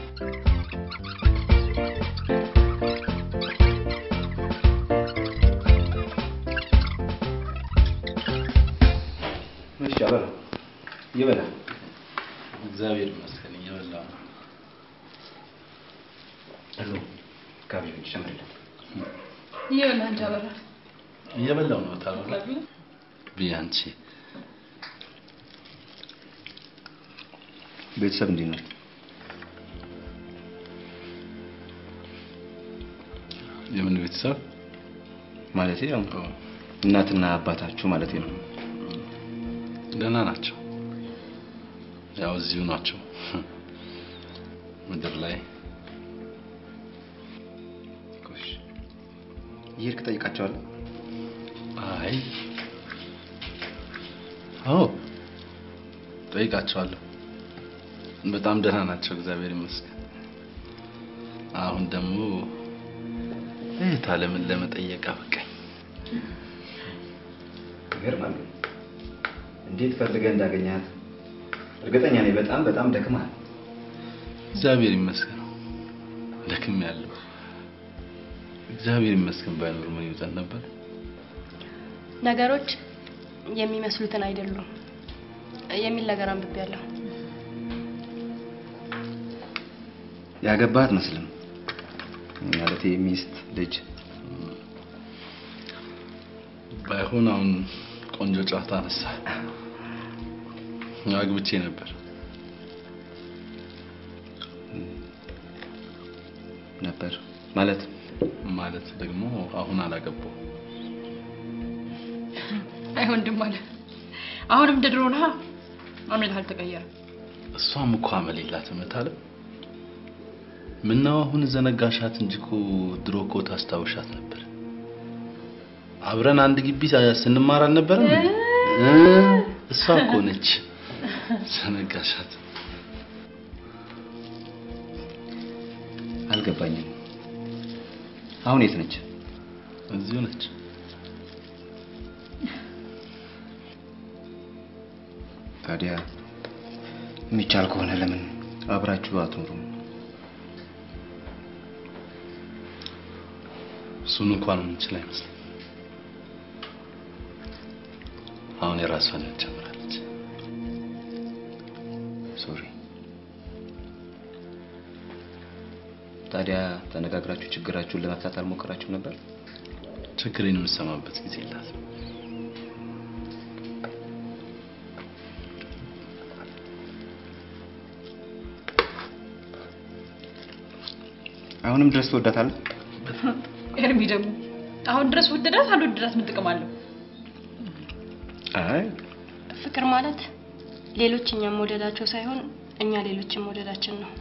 እሺ አበራ ይበላ። እግዚአብሔር ይመስገን እየበላሁ ነው። አሎ ካቢኔ ጨምርልን። ይኸውልህ አንቺ አበራ እየበላሁ ነው ታበላ ብዬ አንቺ ቤተሰብ እንዴት ነው? የምን ቤተሰብ ማለት ያው እናትና አባታችሁ ማለት ነው። ደህና ናቸው። ያው እዚሁ ናቸው ምድር ላይ ጎሽ እየሄድክ ጠይቃቸዋለሁ። አይ አዎ ጠይቃቸዋለሁ። በጣም ደህና ናቸው፣ እግዚአብሔር ይመስገን። አሁን ደግሞ እህት አለምን ለመጠየቅ አበቃኝ። ይገርማል። ግን እንዴት ፈልገህ እንዳገኛት እርግጠኛ ነኝ። በጣም በጣም ደክመሃል። እግዚአብሔር ይመስገን ደክም ያለው እግዚአብሔር ይመስገን ባይኖር ምን ይውጠን ነበር። ነገሮች የሚመስሉትን አይደሉም የሚል ነገር አንብቤያለሁ። ያገባህ አትመስልም። ማለቴ ሚስት፣ ልጅ ባይሆን አሁን ቆንጆ ጨዋታ አነሳ። አግብቼ ነበር። ነበር ማለት ማለት ደግሞ አሁን አላገባው። አይ ወንድም አለ አሁንም እንደ ድሮ ነህ። አምልህ አልተቀየረም። እሷም እኮ አመል የላትም እታለም። ምነው አሁን ዘነጋሻት እንጂ እኮ ድሮ እኮ ታስታውሻት ነበር። አብረን አንድ ግቢ ስንማር አልነበረም? እ እሷ እኮ ነች። ዘነጋሻት። አልገባኝም። አሁን የት ነች? እዚሁ ነች። ታዲያ የሚቻል ከሆነ ለምን አብራችሁ አትኖሩም? እሱን እንኳን የምንችል አይመስልም። አሁን የራሷን ህይወት ጀምራለች። ሶሪ። ታዲያ ተነጋግራችሁ ችግራችሁን ለመፍታት አልሞከራችሁም ነበር? ችግሬን የምሰማበት ጊዜ የላትም። አሁንም ድረስ ትወዳታለህ? ኤርሚ ደግሞ አሁን ድረስ ወደዳት አልወደዳት ምን ጥቅም አለው? አይ ፍቅር ማለት ሌሎች እኛም መውደዳቸው ሳይሆን እኛ ሌሎችን መውደዳችን ነው።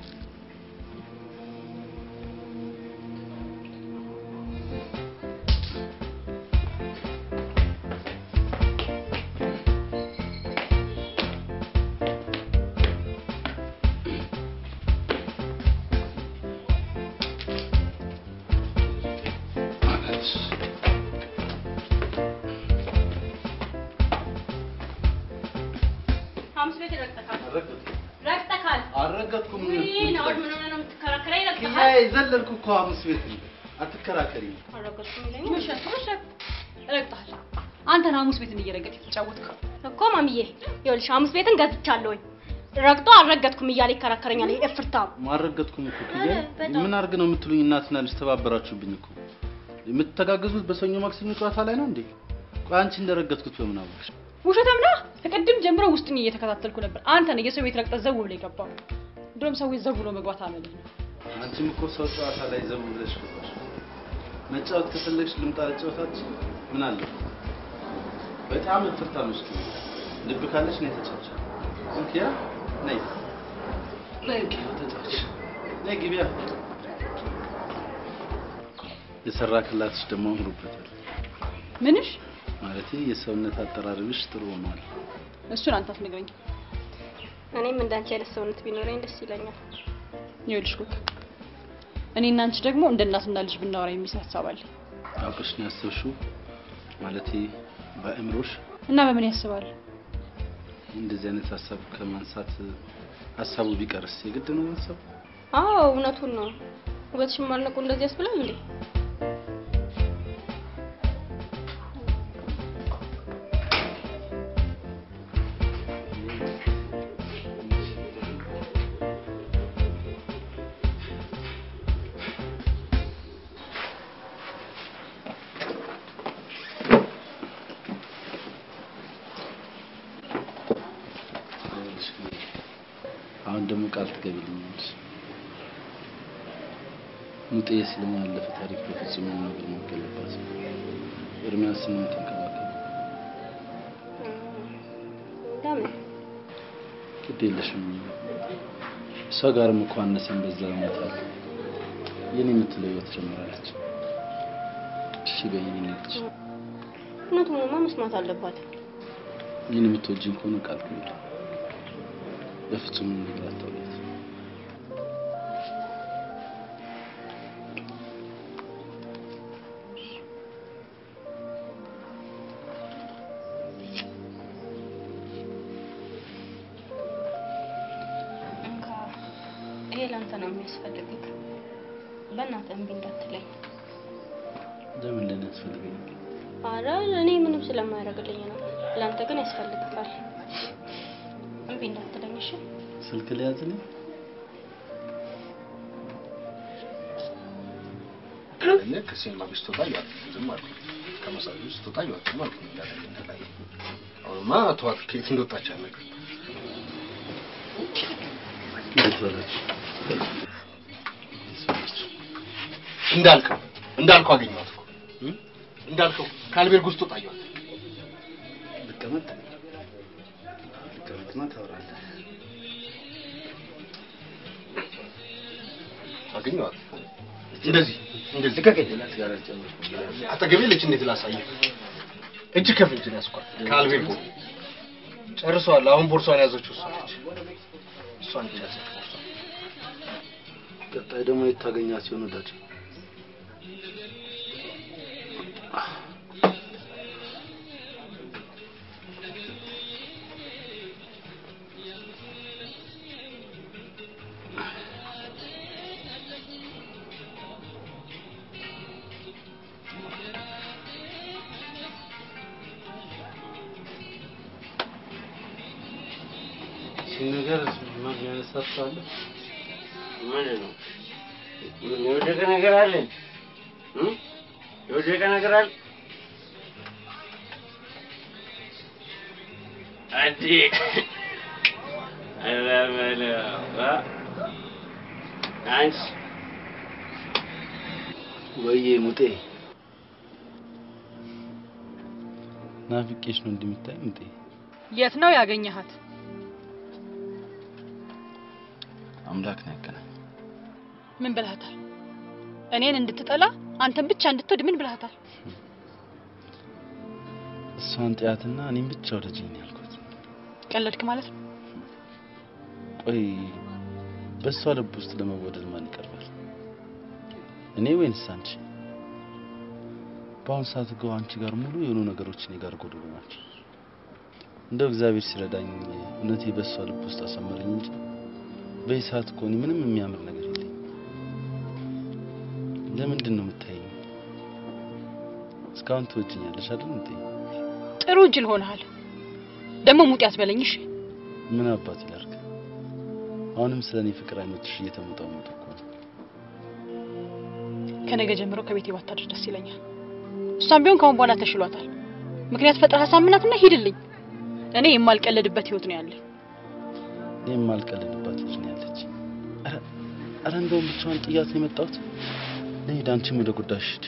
ሐሙስ ቤት ረግጠካል ረግጠካል። አልረገጥኩም። ውይ ናኦድ ምን ሆነህ ነው የምትከራከረኝ? ረግጠካል። ኪራይ ዘለልኩ እኮ ሐሙስ ቤት አትከራከሪ። አልረገጥኩም ይለኛል። ውሸት ውሸት ረግጠሃል። አንተን ሐሙስ ቤትን እየረገጥ የተጫወትከው እኮ ማሚዬ ይኸውልሽ ሐሙስ ቤትን ገዝቻለሁኝ። ረግጦ አልረገጥኩም እያለ ይከራከረኛል። ይሄ እፍርታም ማልረገጥኩም እኮ ኪያ። በጣም። ምን አድርግ ነው የምትሉኝ? እናትና ልጅ ተባበራችሁብኝ እኮ። የምትተጋገዙት በሰኞ ማክሰኞ ጨዋታ ላይ ነው እንዴ? ቆይ አንቺ እንደረገጥኩት በምን አወቅሽ? ውሸታም ነህ። ከቅድም ጀምሮ ውስጥኝ እየተከታተልኩ ነበር። አንተ ነህ የሰው ቤት ረግጠህ ዘው ብሎ የገባው። ድሮም ሰዎች ዘው ብሎ መግባት አመልህ ነው። አንቺም እኮ ሰው ጨዋታ ላይ ዘው ብለሽ ገባሽ። መጫወት ከፈለግሽ ልምጣ ልጫወታችሁ። ምን አለ? በጣም እፍርታም ነሽ ኪያ። ልብ ካለሽ ነይ ተጫወች። ኪያ ነይ ነይ ኪያ ተጫወች። ነይ ግቢያ። የሰራ ክላትሽ ደግሞ አምሮበታል። ምንሽ? ማለቴ የሰውነት አጠራርብሽ ጥሩ ሆኗል። እሱን አንተ አትነግረኝ። እኔም እንዳንቺ አይነት ሰውነት ቢኖረኝ ደስ ይለኛል። ይኸውልሽ ኩክ፣ እኔ እና አንቺ ደግሞ እንደ እናትና ልጅ ብናወራ የሚል ሀሳብ አለ አውቀሽ ነው ያሰብሽው? ማለቴ በአእምሮሽ እና በምን ያስባል? እንደዚህ አይነት ሀሳብ ከማንሳት ሀሳቡ ቢቀርስ የግድ ነው ማሰብ? አዎ እውነቱን ነው። ውበትሽን ማድነቁ እንደዚህ ያስብላል እንዴ? አሁን ደግሞ ቃል ትገቢልኛለሽ። ሙጤ ስለማለፈ ታሪክ በፍጹም ምንም ነገር ማገለባት ኤርሚያስን ነው የምትንከባከብ። ለምን ግድ የለሽም። እሷ ጋርም እኮ አነሰን በዛ እውነት አለ። የኔ የምትለው ህይወት ጀምራለች። እሺ በይ የኔ ልጅ። እውነቱንማ መስማት አለባት። ይህን የምትወጂኝ ከሆነ ቃል ግቢ። በፍጹም ምንም ነገር አታውቂያት። እንካ ይሄ ለአንተ ነው የሚያስፈልግህ። በእናትህ እምቢ እንዳትለኝ። ለምን ለኔ ያስፈልገኛል? አረ እኔ ምንም ስለማያደርግልኝ ነው። ለአንተ ግን ያስፈልግካል። እምቢ እንዳትለኝ እሺ? ስልክ ሊያዝልኝ እኔ ከሲኒማ ቤት ስትወጣ እያልኩ ዝም አልኩ። ከመሳጅ ቤት ስትወጣ እያልኩ ዝም አልኩ። እንዳደረግ ተለያየ። አሁንማ ተዋት፣ ከየት እንደወጣች አልነግርም። እንዴት በላችሁ? እንዳልከው እንዳልከው አገኘኋት እኮ እንዳልከው ከአልቤርግ ውስጥ ወጣ አየኋት። ልቀመጥ ልቀመጥማ ታወራለህ። አገኘኋት። እንደዚህ እንደዚህ ልቀቀኝ። አጠገቤ ልጅ እንዴት ላሳየህ? እጅ ከፍንጅ ነው ያስኳት ከአልቤርጎ ጨርሰዋል። አሁን ቦርሷን ያዘችው እሷ ነች። እሷ ነች ያዘችው ቦርሷ። ቀጣይ ደግሞ የት ታገኛት ሲሆን ወዳጅ ይህን ነገር የሚያነሳት ሰው አለ? ምንድን ነው? ምን የወደቀ ነገር አለ? እ? የወደቀ ነገር አለ? አዲ ኧረ በለው አ? አንቺ ወይዬ ሙጤ ናፍቄሽ ነው እንደምታይ ሙጤ የት ነው ያገኘሃት? አምላክ ነው ያገናኝ ምን ብለሃታል? እኔን እንድትጠላ አንተን ብቻ እንድትወድ ምን ብለሃታል? እሷን ጥያትና እኔም ብቻ ወደጅኝ ነው ያልኩት። ቀለድክ ማለት ነው? ቆይ በእሷ ልብ ውስጥ ለመወደድ ማን ይቀርባል? እኔ ወይንስ አንቺ? በአሁኑ ሰዓት እኮ አንቺ ጋር ሙሉ የሆኑ ነገሮች እኔ ጋር ጎደሉ ናቸው። እንደው እግዚአብሔር ሲረዳኝ እውነቴ በእሷ ልብ ውስጥ አሳመረኝ እንጂ በዚህ ሰዓት እኮ እኔ ምንም የሚያምር ነገር የለኝም። ለምንድን ነው የምታየኝ? እስካሁን ትወጂኛለሽ አይደል እንዴ? ጥሩ እጅል ሆነሃል። ደግሞ ሙጤ አትበለኝ እሺ? ምን አባት ይላርግ? አሁንም ስለ እኔ ፍቅር አይኖችሽ እየተሞጣሞጡ እኮ ነው። ከነገ ጀምሮ ከቤቴ ባታድር ደስ ይለኛል። እሷም ቢሆን ከአሁን በኋላ ተሽሏታል። ምክንያት ፈጥረህ አሳምናትና ሂድልኝ። እኔ የማልቀለድበት ህይወት ነው ያለኝ። እኔ የማልቀልድባት ልጅ ነው ያለች። ኧረ ኧረ እንደውም ብቻዋን ጥያት ነው የመጣሁት። ልሂድ፣ አንቺም ወደ ጉዳይሽ ሂጂ።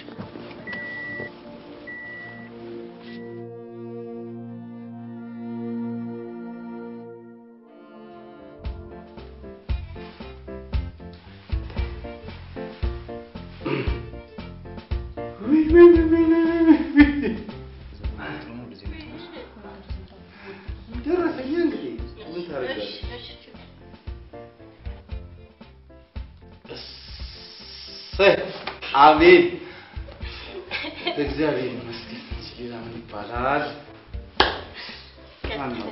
ደረሰኝ እንግዲህ ምን ታደርጋለህ? እሰይ አሜን። እግዚአብሔር ይመስገን። ሌላ ምን ይባላል? ማን ነው?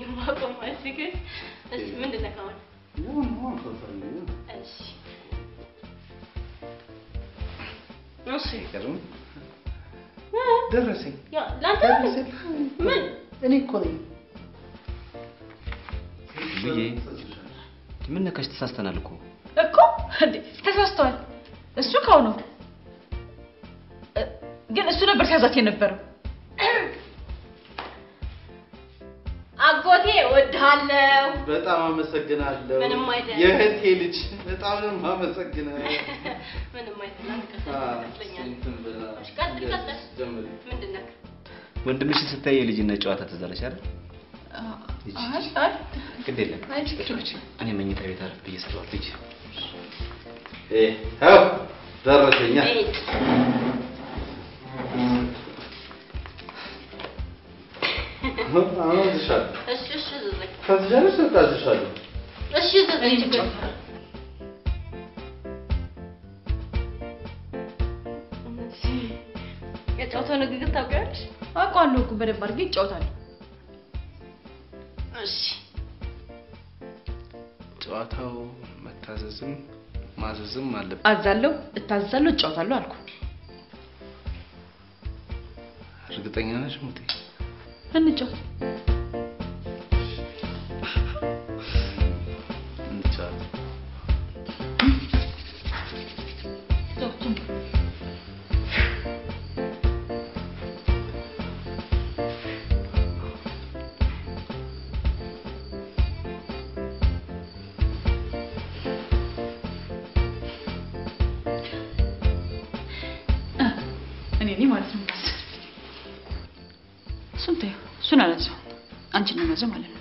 ይሁን ይሁን ከፈልኝ። አይገርምም? ደረሰኝ ደረሰኝ። እኔ እኮ ነኝ። ብዬ ምን ነካሽ? ተሳስተናል እኮ እኮ እንዴ ተሳስተዋል። እሱ ካው ነው እ፣ ግን እሱ ነበር ሲያዛት የነበረው። አጎቴ እወድሃለሁ። በጣም አመሰግናለሁ። ምንም አይደለም። የእህቴ ልጅ በጣም ነው የማመሰግነው። ምንም አይደለም። አ፣ እንትን ብላ ቀጥል ቀጥል። ጀምሪ። ምንድን ነው? ወንድምሽን ስታይ የልጅነት ጨዋታ ትዝ አለሽ አይደል? አይ አይ ግድ የለም አይ ችግር እኔ መኝታ ቤት አረፍ ብዬ ስለዋል ልጅ ይኸው ደረሰኛ። አሁን እዝሻለሁ። እሺ እሺ ዝዘኝ ከትጃለሽ በቃ እዝሻለሁ። እሺ ዝዘኝ ችግር የጨዋታው ንግግር ታውቂያለሽ? አውቀዋለሁ እኮ በደንብ አድርጌ ይጫወታል። እሺ ጨዋታው መታዘዝም ማዘዝም አለበት። አዛለሁ፣ እታዘዛለሁ፣ እጫወታለሁ አልኩ። እርግጠኛ ነሽ ሙቴ? እንጫወት። እንጫወት። እኔ ነኝ ማለት ነው። እሱን ተይው፣ እሱን አላንሳው። አንቺን ነው መዘው ማለት ነው።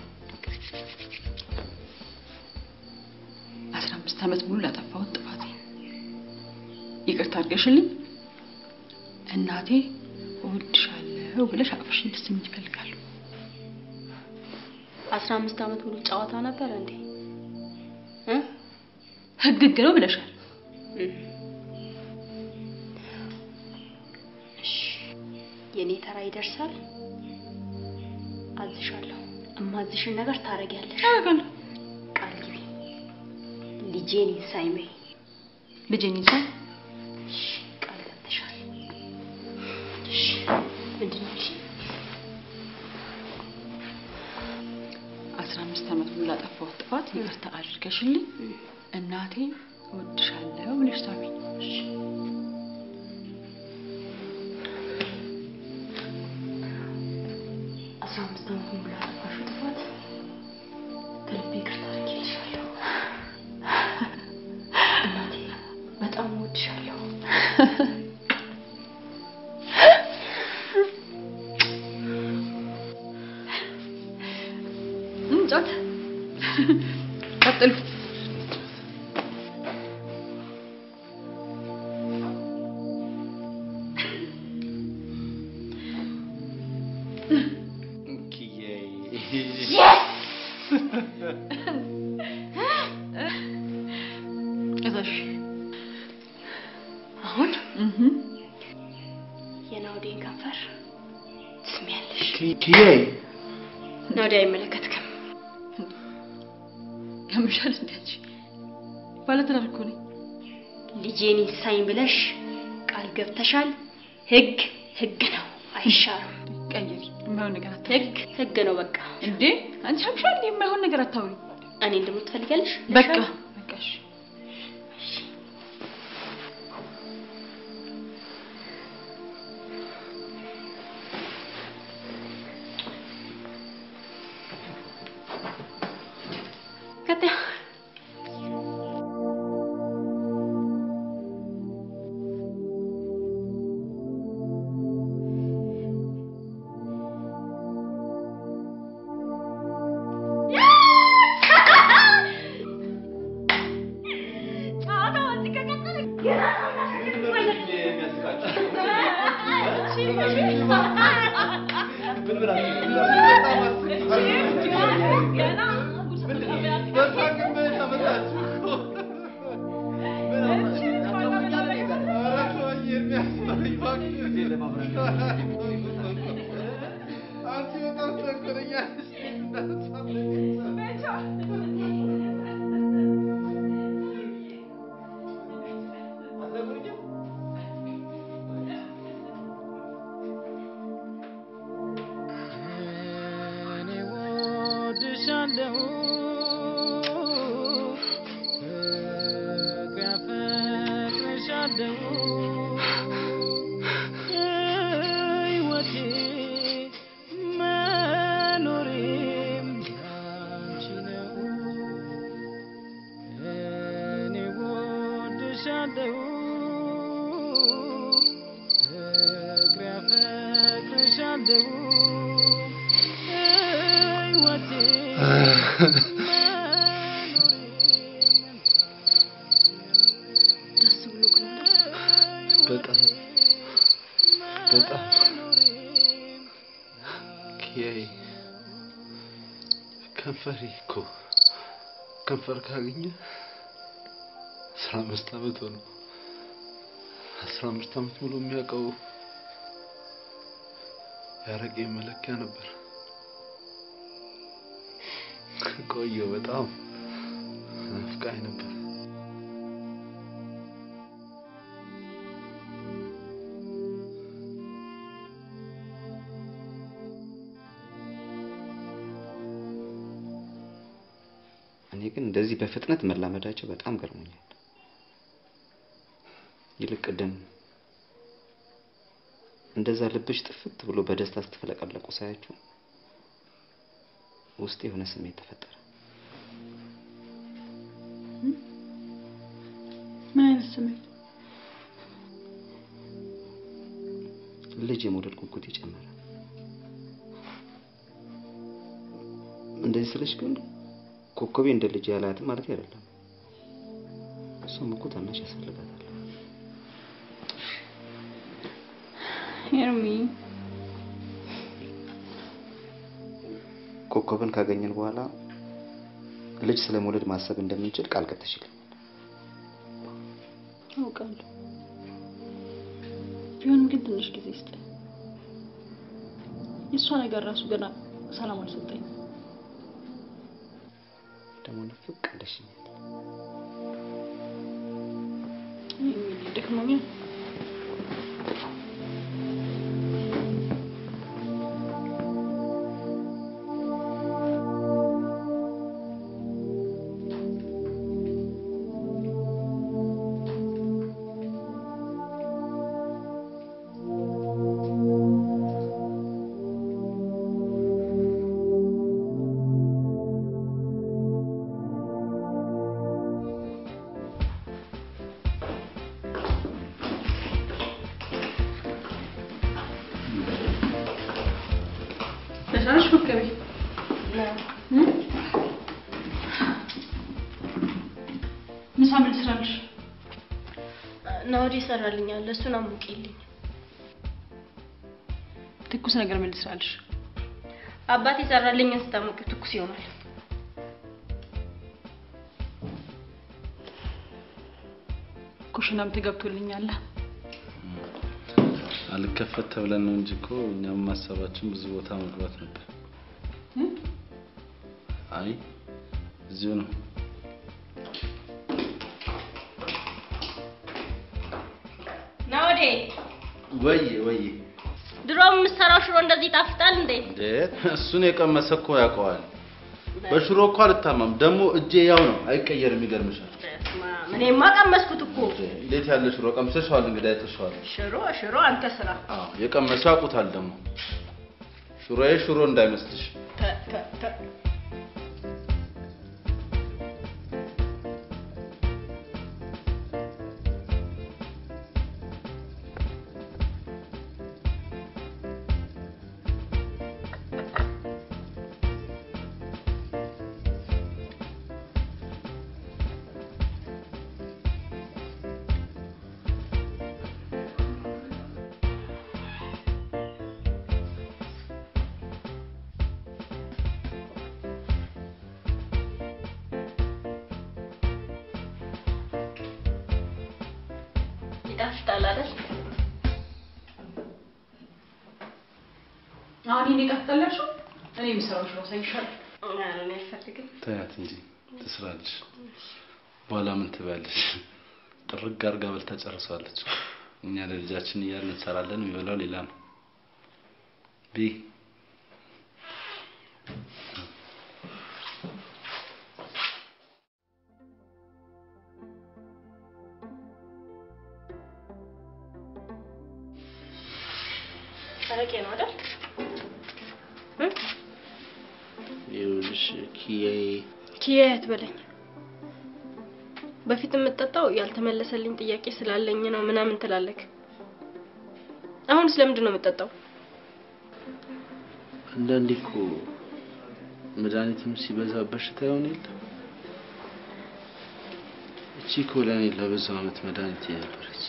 አስራ አምስት ዓመት ሙሉ ላጠፋሁት ጥፋቴ ይቅርታ አድርገሽልኝ እናቴ እወድሻለሁ ብለሽ አቅፈሽ እንድትስሚኝ እፈልጋለሁ። አስራ አምስት ዓመት ሙሉ ጨዋታ ነበር እንዴ? ህግ ህግ ነው ብለሻል። እሺ የኔ ተራ ይደርሳል። አዝሻለሁ። እማዝሽን ነገር ታረጊያለሽ። አደርጋለሁ። ቃል ግቢ። ልጄን ይንሳኝ በይ። ልጄን ይንሳኝ? እሺ ቃል ገብተሻል። እሺ ምንድን ነው ያልሽኝ? አስራ አምስት ዓመት ሙሉ ላጠፋሁት ጥፋት ይቅርታ አድርገሽልኝ እናቴ እወድሻለሁ ብለሽ ሳሚኝ። አስራ አምስት ዓመት ሙሉ ላጠፋሽው ጥፋት ከልቤ ይቅርታ አድርጌልሻለሁ። እናቴ በጣም እወድሻለሁ። እንጫት ቀጥሉ። እዛሽ አሁን የናውዴን ከንፈር ትስሚያለሽ። ኪያይ ናውዴ አይመለከትክም። ያምሻል እንዴ አንቺ? ባለትዳር እኮ ነኝ። ልጄን ይንሳኝ ብለሽ ቃል ገብተሻል። ህግ ህግ ነው፣ አይሻርም። ቀይሪ። የማይሆን ነገር አታውሪ። ህግ ህግ ነው። በቃ እንዴ አንቺ ያምሻል እንዴ? የማይሆን ነገር አታውሪ። እኔ እንደምን ትፈልጊያለሽ? በቃ በቃ እሺ። ቀጥያ እኔ እወድሻለሁ ፍቅር ያፈቅርሻለሁ ሕይወቴ መኖሬም ያንቺ ነው እኔ እወድሻለሁ ፍቅር ያፈቅርሻለሁ ሕይወቴ ደስ ብሎክ ነው አይደል? በጣም በጣም ኪያዬ ከንፈሬ እኮ ከንፈር ካገኘ አስራ አምስት ዓመት ሆነ። አስራ አምስት ዓመት ሙሉ የሚያውቀው ያረቄ መለኪያ ነበር። ቆየው በጣም ናፍቃኝ ነበር። እኔ ግን እንደዚህ በፍጥነት መላመዳቸው በጣም ገርሞኛል። ይልቅ ቅድም እንደዛ ልብሽ ጥፍት ብሎ በደስታ ስትፈለቀለቁ ሳያችሁ ውስጥ የሆነ ስሜት ተፈጠረ። ምን አይነት ስሜት? ልጅ የመውደድ ጉጉት ይጨመረ። እንደዚህ ስልሽ ግን ኮከቤ እንደ ልጅ ያላያትም ማለት አይደለም። እሷም እኮ ታናሽ ያስፈልጋታል። ኤርሚ ኮከብን ካገኘን በኋላ ልጅ ስለ መውለድ ማሰብ እንደምንችል ቃል ገብተሽልኝ አውቃለሁ። ቢሆንም ግን ትንሽ ጊዜ ስጥ። የእሷ ነገር ራሱ ገና ሰላም አልሰጠኝም። ደግሞ ንፍቅ እንደሽኛል። ኤርሚ ደክሞኛል። በሰራሽ ኮከቤ ምሳ ምን ልስራልሽ? ናወዲ ይሰራልኛል። እሱን አሙቂልኝ። ትኩስ ነገር ምን ልስራልሽ? አባቴ ይሰራልኝን ስታሞቂው ትኩስ ይሆናል። ኩሽናም ተገብቶልኛል። አልከፈት ተብለን ነው እንጂ እኮ እኛም ማሰባችን ብዙ ቦታ መግባት ነበር። አይ እዚሁ ነው። ናወዴ ወይ ወይ ድሮ የምሰራው ሽሮ እንደዚህ ይጣፍጣል እንዴ? እንዴ እሱን የቀመሰ እኮ ያውቀዋል። በሽሮ እኮ አልታማም። ደግሞ እጄ ያው ነው፣ አይቀየርም። ይገርምሻል። እኔማ ቀመስኩት እኮ እንዴት ያለ ሽሮ ቀምሰሽዋል? እንግዲህ አይተሽዋል። ሽሮ ሽሮ አንተ ስራ አዎ የቀመሱ ያውቁታል። ደግሞ ሽሮዬ ሽሮ እንዳይመስልሽ። ተ ተ ተ ይጣፍጣል አይደል? አሁን ይሄን ይጣፍጣላችሁ? እኔ የምሰራው ሽሮ ሳይሻል ኧረ እኔ አልፈልግም። ተያት እንጂ ትስራለች። በኋላ ምን ትበያለሽ? ጥርግ አድርጋ በልታ ጨርሰዋለች። እኛ ለልጃችን እያልን እንሰራለን፣ የሚበላው ሌላ ነው። ቢ አረቄ ነው አይደል? ይኸውልሽ ኪያዬ ኪያ አትበለኝ። በፊት የምጠጣው ያልተመለሰልኝ ጥያቄ ስላለኝ ነው ምናምን ትላለክ። አሁን ስለምንድን ነው የምጠጣው? አንዳንዴ እኮ መድኃኒትም ሲበዛ በሽታ ይሆን የለ እቺ እኮ ለእኔ ለብዙ ዓመት መድኃኒት ነበረች።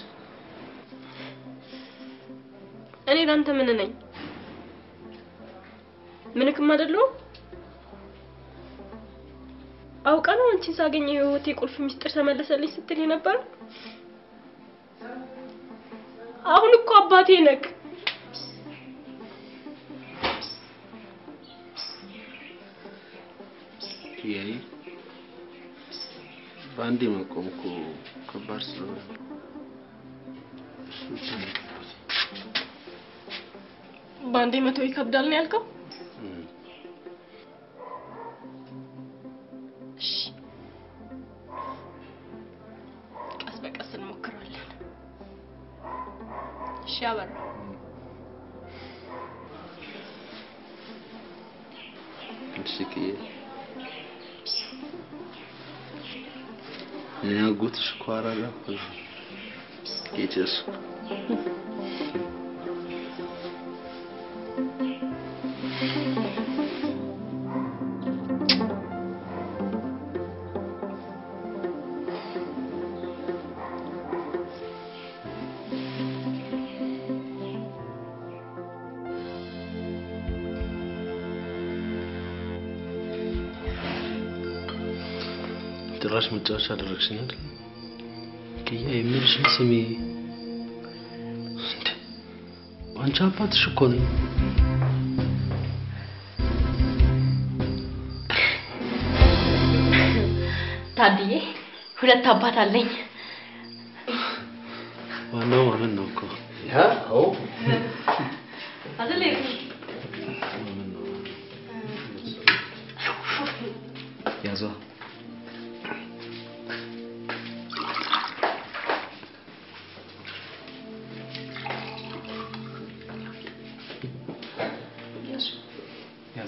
እኔ ላንተ ምን ነኝ? ምንክም አይደለሁም። አውቃ ነው አንቺን ሳገኘ የህይወቴ ቁልፍ ሚስጥር ተመለሰልኝ ስትል ነበር። አሁን እኮ አባቴ ነክ። ኪያዬ በአንዴ ማቆም እኮ ከባድ ስለሆነ ነው። እሱ ብቻ ነው የገባኝ። በአንዴ መቶ ይከብዳል ነው ያልከው? እም። እሺ፣ ቀስ በቀስ እንሞክራለን። እሺ አበራ እሺ ኪያዬ እኔ አጎትሽ እኮ አራዳ እኮ ነኝ። የጨስኩ ጭራሽ መጫወቻ አደረግሽኝ አይደል? ክያ የሚልሽን ስሜ እንዴ! አንቺ አባትሽ እኮ ነኝ። ታድዬ ሁለት አባት አለኝ። ዋናው ማመን ነው እኮ። አዎ አይደል? ያዟ ያዟ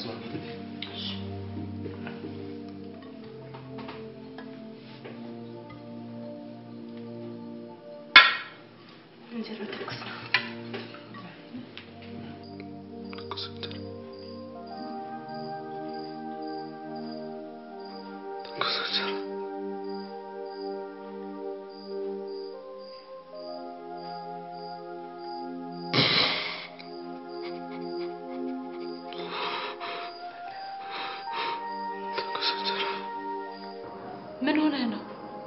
እንጀራ ትኩስ ነው። ምን ሆነህ ነው?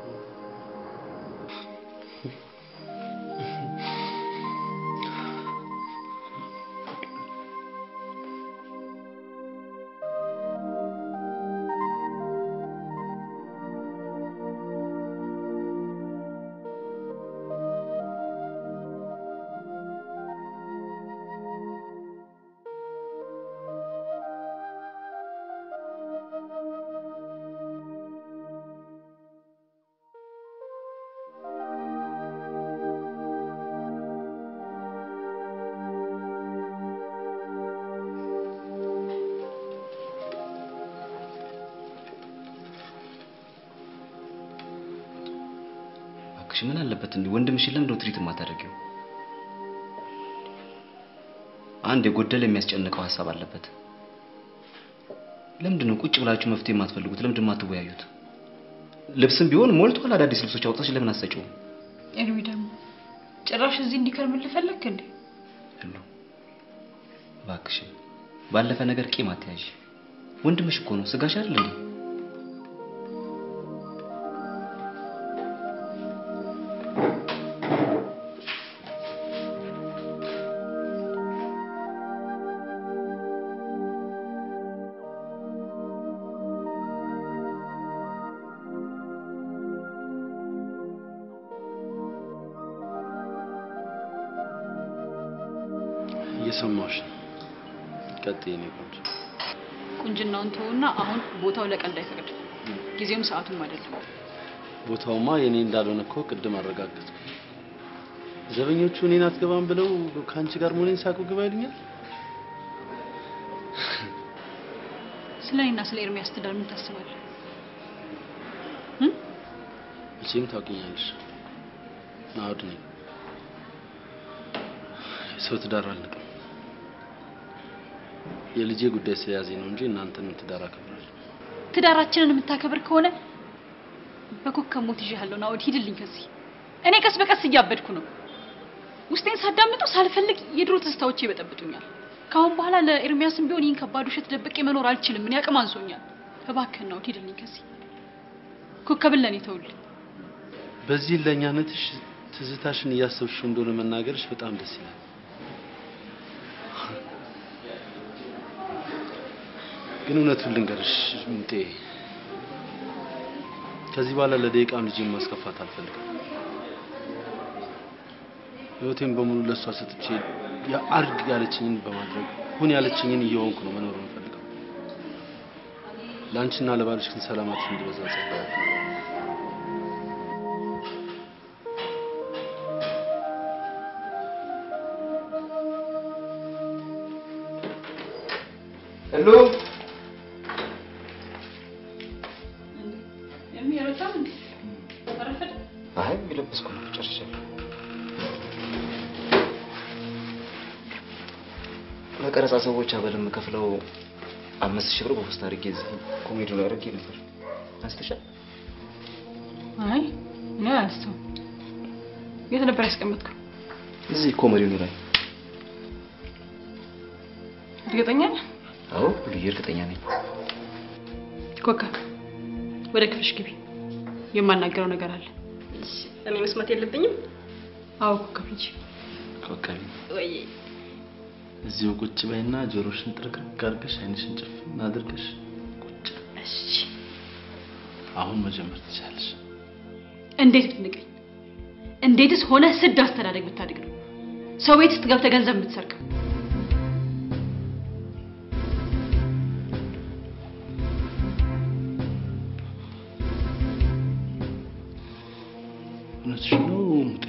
እባክሽ ምን አለበት እንዴ ወንድምሽን ለምንድን ነው ትሪት የማታደርጊው? አንድ የጎደለ የሚያስጨንቀው ሀሳብ አለበት። ለምንድን ነው ቁጭ ብላችሁ መፍትሄ የማትፈልጉት? ለምንድን ነው የማትወያዩት? ልብስም ቢሆን ሞልቷል። አዳዲስ ልብሶች አውጥተሽ ለምን አትሰጪውም? ኤርሚ ደግሞ ጭራሽ እዚህ እንዲከርምልህ ፈለግክ እንዴ? ሁሉ እባክሽን ባለፈ ነገር ቂም አትያዥ። ወንድምሽ እኮ ነው፣ ስጋሽ አይደል እንዴ? እየሰማሁሽ ነው። ቀጥይ የኔ ቆንጆ። ቁንጅናውን ተውና አሁን ቦታው ለቀልድ አይፈቅድም። ጊዜውም ሰዓቱም አይደለም። ቦታውማ የኔ እንዳልሆነ እኮ ቅድም አረጋገጥኩ። ዘበኞቹ እኔን አትገባም ብለው ከአንቺ ጋር መሆኔን ሳቁ ግባ ይሉኛል። ስለ እኔና ስለ ኤርሚያስ ትዳር ምን ታስባለህ? መቼም ታውቂኛለሽ፣ ናኦድ ነኝ። የሰው ትዳር አልንቅም። የልጄ ጉዳይ ስለያዘኝ ነው እንጂ እናንተንም ትዳር አከብራለሁ። ትዳራችንን የምታከብር ከሆነ በኮከብ ሞት ይዤሃለሁ። ናኦድ ሂድልኝ ከዚህ። እኔ ቀስ በቀስ እያበድኩ ነው። ውስጤን ሳዳምጠው ሳልፈልግ የድሮ ትዝታዎቼ ይበጠብጡኛል። ከአሁን በኋላ ለኤርሚያስም ቢሆን ይህን ከባድ ውሸት ደብቄ መኖር አልችልም። እኔ አቅም አንሶኛል። እባክህን ናኦድ ሂድልኝ ከዚህ። ኮከብን ለእኔ ተውልኝ። በዚህ ለእኛነትሽ ትዝታሽን እያሰብሽው እንደሆነ መናገርሽ በጣም ደስ ይላል። ግን እውነቱን ልንገርሽ ምንጤ፣ ከዚህ በኋላ ለደቂቃም ልጄን ማስከፋት አልፈልግም። ህይወቴን በሙሉ ለእሷ ሰጥቼ አድርግ ያለችኝን በማድረግ ሁን ያለችኝን እየሆንኩ ነው መኖር የምፈልገው። ለአንቺና ለባልሽ ግን ሰላማችሁ እንዲበዛ ጸልያለሁ። ሄሎ የሚረታም እንዴ አረፈደ አይ የለበስኩ ነው ጨርሻለሁ። ለቀረጻ ሰዎች አበል የምከፍለው አምስት ሺህ ብር በፖስታ አድርጌ እዚህ ኮሜዲ ላይ አድርጌ ነበር። አንስተሻል? አይ እኔ አላስተውም። የት ነበር ያስቀመጥከው? እዚህ ኮሜዲው ላይ። እርግጠኛ ነህ? አዎ ልዩ እርግጠኛ ነኝ። ኮከብ ወደ ክፍልሽ ግቢ። የማናገረው ነገር አለ። እኔ መስማት የለብኝም። አዎ ኮከብ ልጅ ኮከቤ ወይ እዚሁ ቁጭ በይና ጆሮሽን ጥርቅርቅ አድርገሽ አይንሽን ጭፍን አድርገሽ ቁጭ። እሺ አሁን መጀመር ትችላለሽ። እንዴት ብትንቀኝ? እንዴትስ ሆነ ስድ አስተዳደግ ብታድግ ነው ሰው ቤት ውስጥ ገብተህ ገንዘብ የምትሰርቀው? እውነትሽ ነው ሙጤ።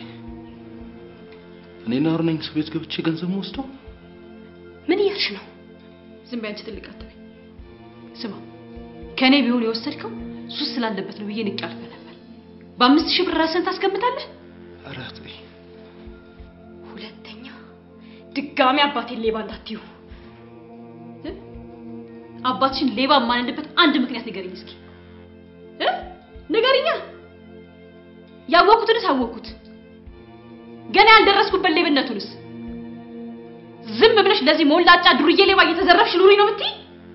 እኔና አሁን ነኝ ሰው ቤት ገብቼ ገንዘብ ወስደው ምን እያልሽ ነው? ዝም በይ አንቺ ትልቅ አትበይ። ስማ ከእኔ ቢሆን የወሰድከው ሱስ ስላለበት ነው ብዬ ንቄ አልፈህ ነበር። በአምስት ሺህ ብር ራስህን ታስቀምጣለህ። ኧረ ተይ። ሁለተኛ ድጋሚ አባቴን ሌባ እንዳትዩ። እ? አባትሽን ሌባ የማንልበት አንድ ምክንያት ንገሪኝ እስኪ እ? ንገሪኛ። ያወቅኩትንስ አወቅኩት፣ ገና ያልደረስኩበት ሌብነቱንስ ዝም ብለሽ ለዚህ ሞላጫ ዱርዬ ሌባ እየተዘረፍሽ ኑሪ ነው የምትይ?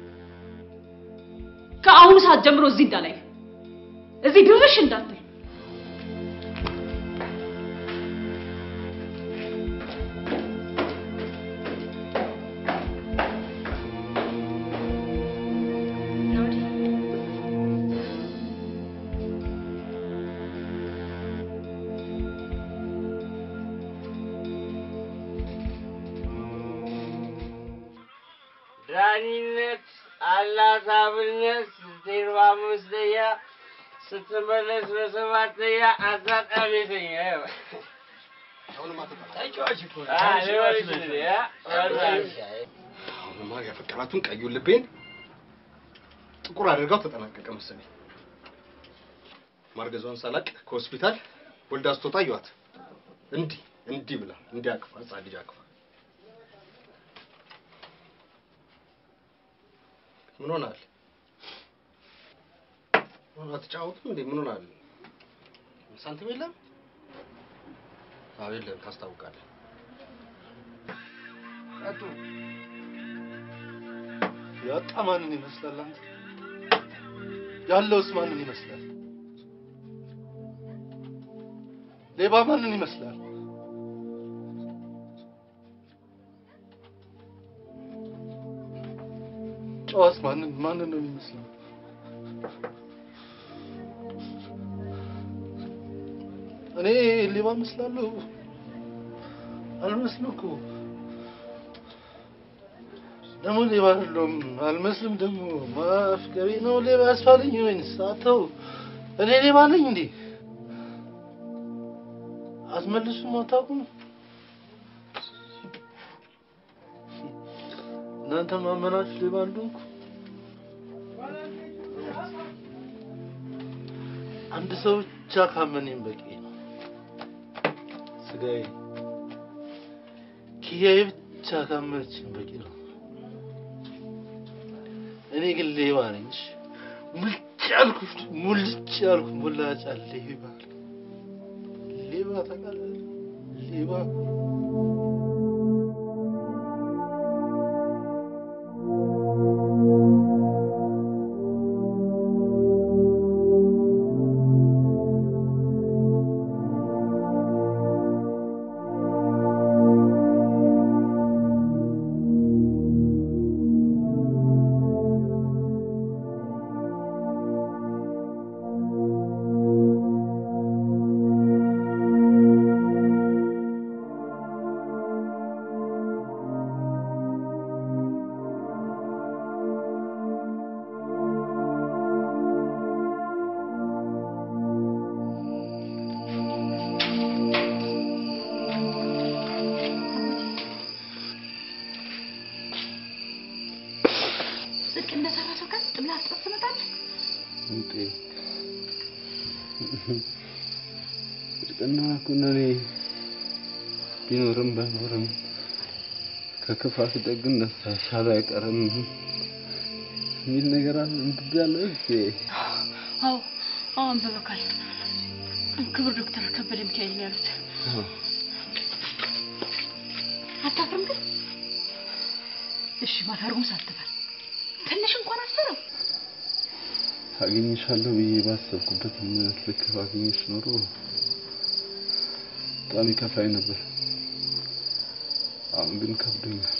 ከአሁኑ ሰዓት ጀምሮ እዚህ እንዳላይ እዚህ ድርሽ እንዳትል። ዳኒነት አላት አብነት ዜሮ አምስተኛ ስትመለስ በሰባተኛ አጋጣሚተኛ ተጫዋች እኮ ነው። አሁንማ ያፈቀራቱን ቀዩን ልቤን ጥቁር አድርጋው ተጠናቀቀ መሰለኝ። ማርገዟን ሳላቅ ከሆስፒታል ወልዳ ስትወጣ አየኋት። እንዲህ እንዲህ ብላ እንዲህ አቅፋ ህፃን ልጅ አቅፋ ምን ሆናል? አትጫወቱም እንዴ? ምን ሆናል? ሳንቲም የለም? አዎ የለም፣ ታስታውቃለህ። ቀጡ ያጣ ማንን ይመስላል? አንተ ያለውስ ማንን ይመስላል? ሌባ ማንን ይመስላል? ጨዋስ ማንን ማንን ነው የሚመስለው? እኔ ሌባ እመስላለሁ? አልመስልም እኮ ደግሞ ሌባ አይደለሁም፣ አልመስልም። ደግሞ ማፍቀሬ ነው ሌባ ያስባለኝ ወይንስ አተው እኔ ሌባ ነኝ እንዴ? አትመልሱም፣ አታውቁም። እናንተ ማመናችሁ ሌባ እንደሆንኩ አንድ ሰው ብቻ ካመነኝ በቂ ነው። ስጋዬ ኪያዬ ብቻ ካመነችኝ በቂ ነው። እኔ ግን ሌባ ነኝ። እሺ? ሙልጭ ያልኩ ሙልጭ ያልኩ ሙላጫ ሌባ ሌባ ታውቃለህ? ሌባ ጽድቅ እንደሰራ ሰው ቀጥ ብለህ አስጠት ትመጣለህ። እንጤ ጽድቅና ኩነኔ ቢኖርም ባይኖርም ከክፋት ደግነት ሳይሻል አይቀርም የሚል ነገር አለ። አንብቤያለሁ እህቴ። አዎ አዎ አንብበካል። ክቡር ዶክተር ከበደ ሚካኤል ነው ያሉት። አታፍርም ግን? እሺ ባታርጉም ሳትበል ትንሽ እንኳን አስፈረው። አገኝሻለሁ ብዬ ባሰብኩበት እምነት ልክ ባገኘሽ ኖሮ በጣም ይከፋኝ ነበር። አሁን ግን ከብዶኛል።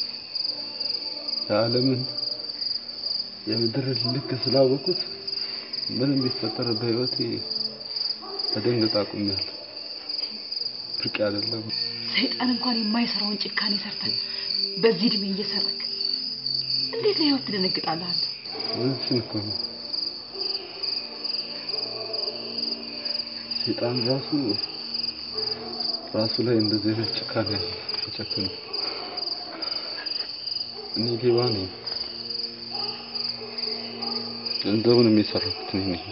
የዓለምን የምድርን ልክ ስላወቁት ምንም ቢፈጠር በህይወቴ መደንገጥ አቁሜያለሁ። ብርቅ አይደለም። ሰይጣን እንኳን የማይሰራውን ጭካኔ ሰርተን በዚህ እድሜ እየሰረክ እንዴት ለህይወት ትደነግጣለህ አንተ? እውነትሽን እኮ ነው። ሰይጣን ራሱ ራሱ ላይ እንደዚህ አይነት ጭካኔ ተጨክኖ እኔ ሌባ ነኝ። ገንዘቡን የሰረኩት እኔ ነኝ።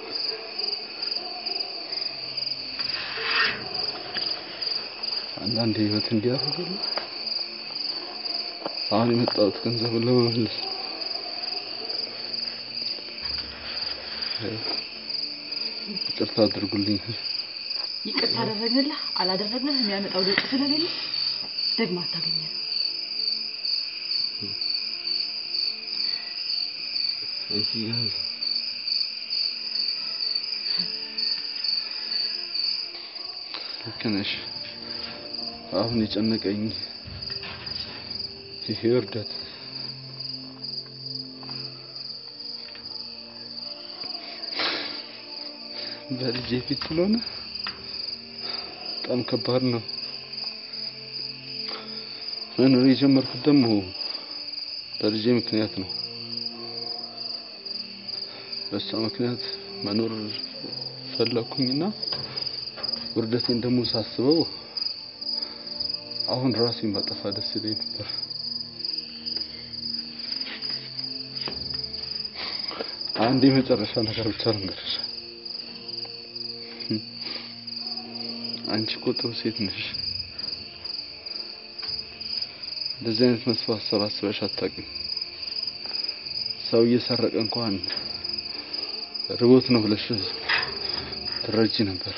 አንዳንድ ህይወት እንዲያደርግልኝ አሁን የመጣሁት ገንዘብን ለመመለስ ነው። ይቅርታ አድርጉልኝ። ይቅርታ አደረግንልህ አላደረግንህ የሚያመጣው ለውጥ ስለሌለ ደግማ አታገኘንም። አንቺ ግን ልክ ነሽ። አሁን የጨነቀኝ ይሄ ውርደት በልጄ ፊት ስለሆነ በጣም ከባድ ነው። መኖር የጀመርኩት ደግሞ በልጄ ምክንያት ነው። በሷ ምክንያት መኖር ፈለኩኝና ውርደቴን ደግሞ ሳስበው አሁን ራሴን ባጠፋ ደስ ይለኝ ነበር። አንድ የመጨረሻ ነገር ብቻ ልንገርሽ። አንቺ እኮ ጥሩ ሴት ነሽ። እንደዚህ አይነት መጥፎ ሀሳብ አስበሽ አታውቂም። ሰው እየሰረቀ እንኳን ርቦት ነው ብለሽ ትረጂ ነበር።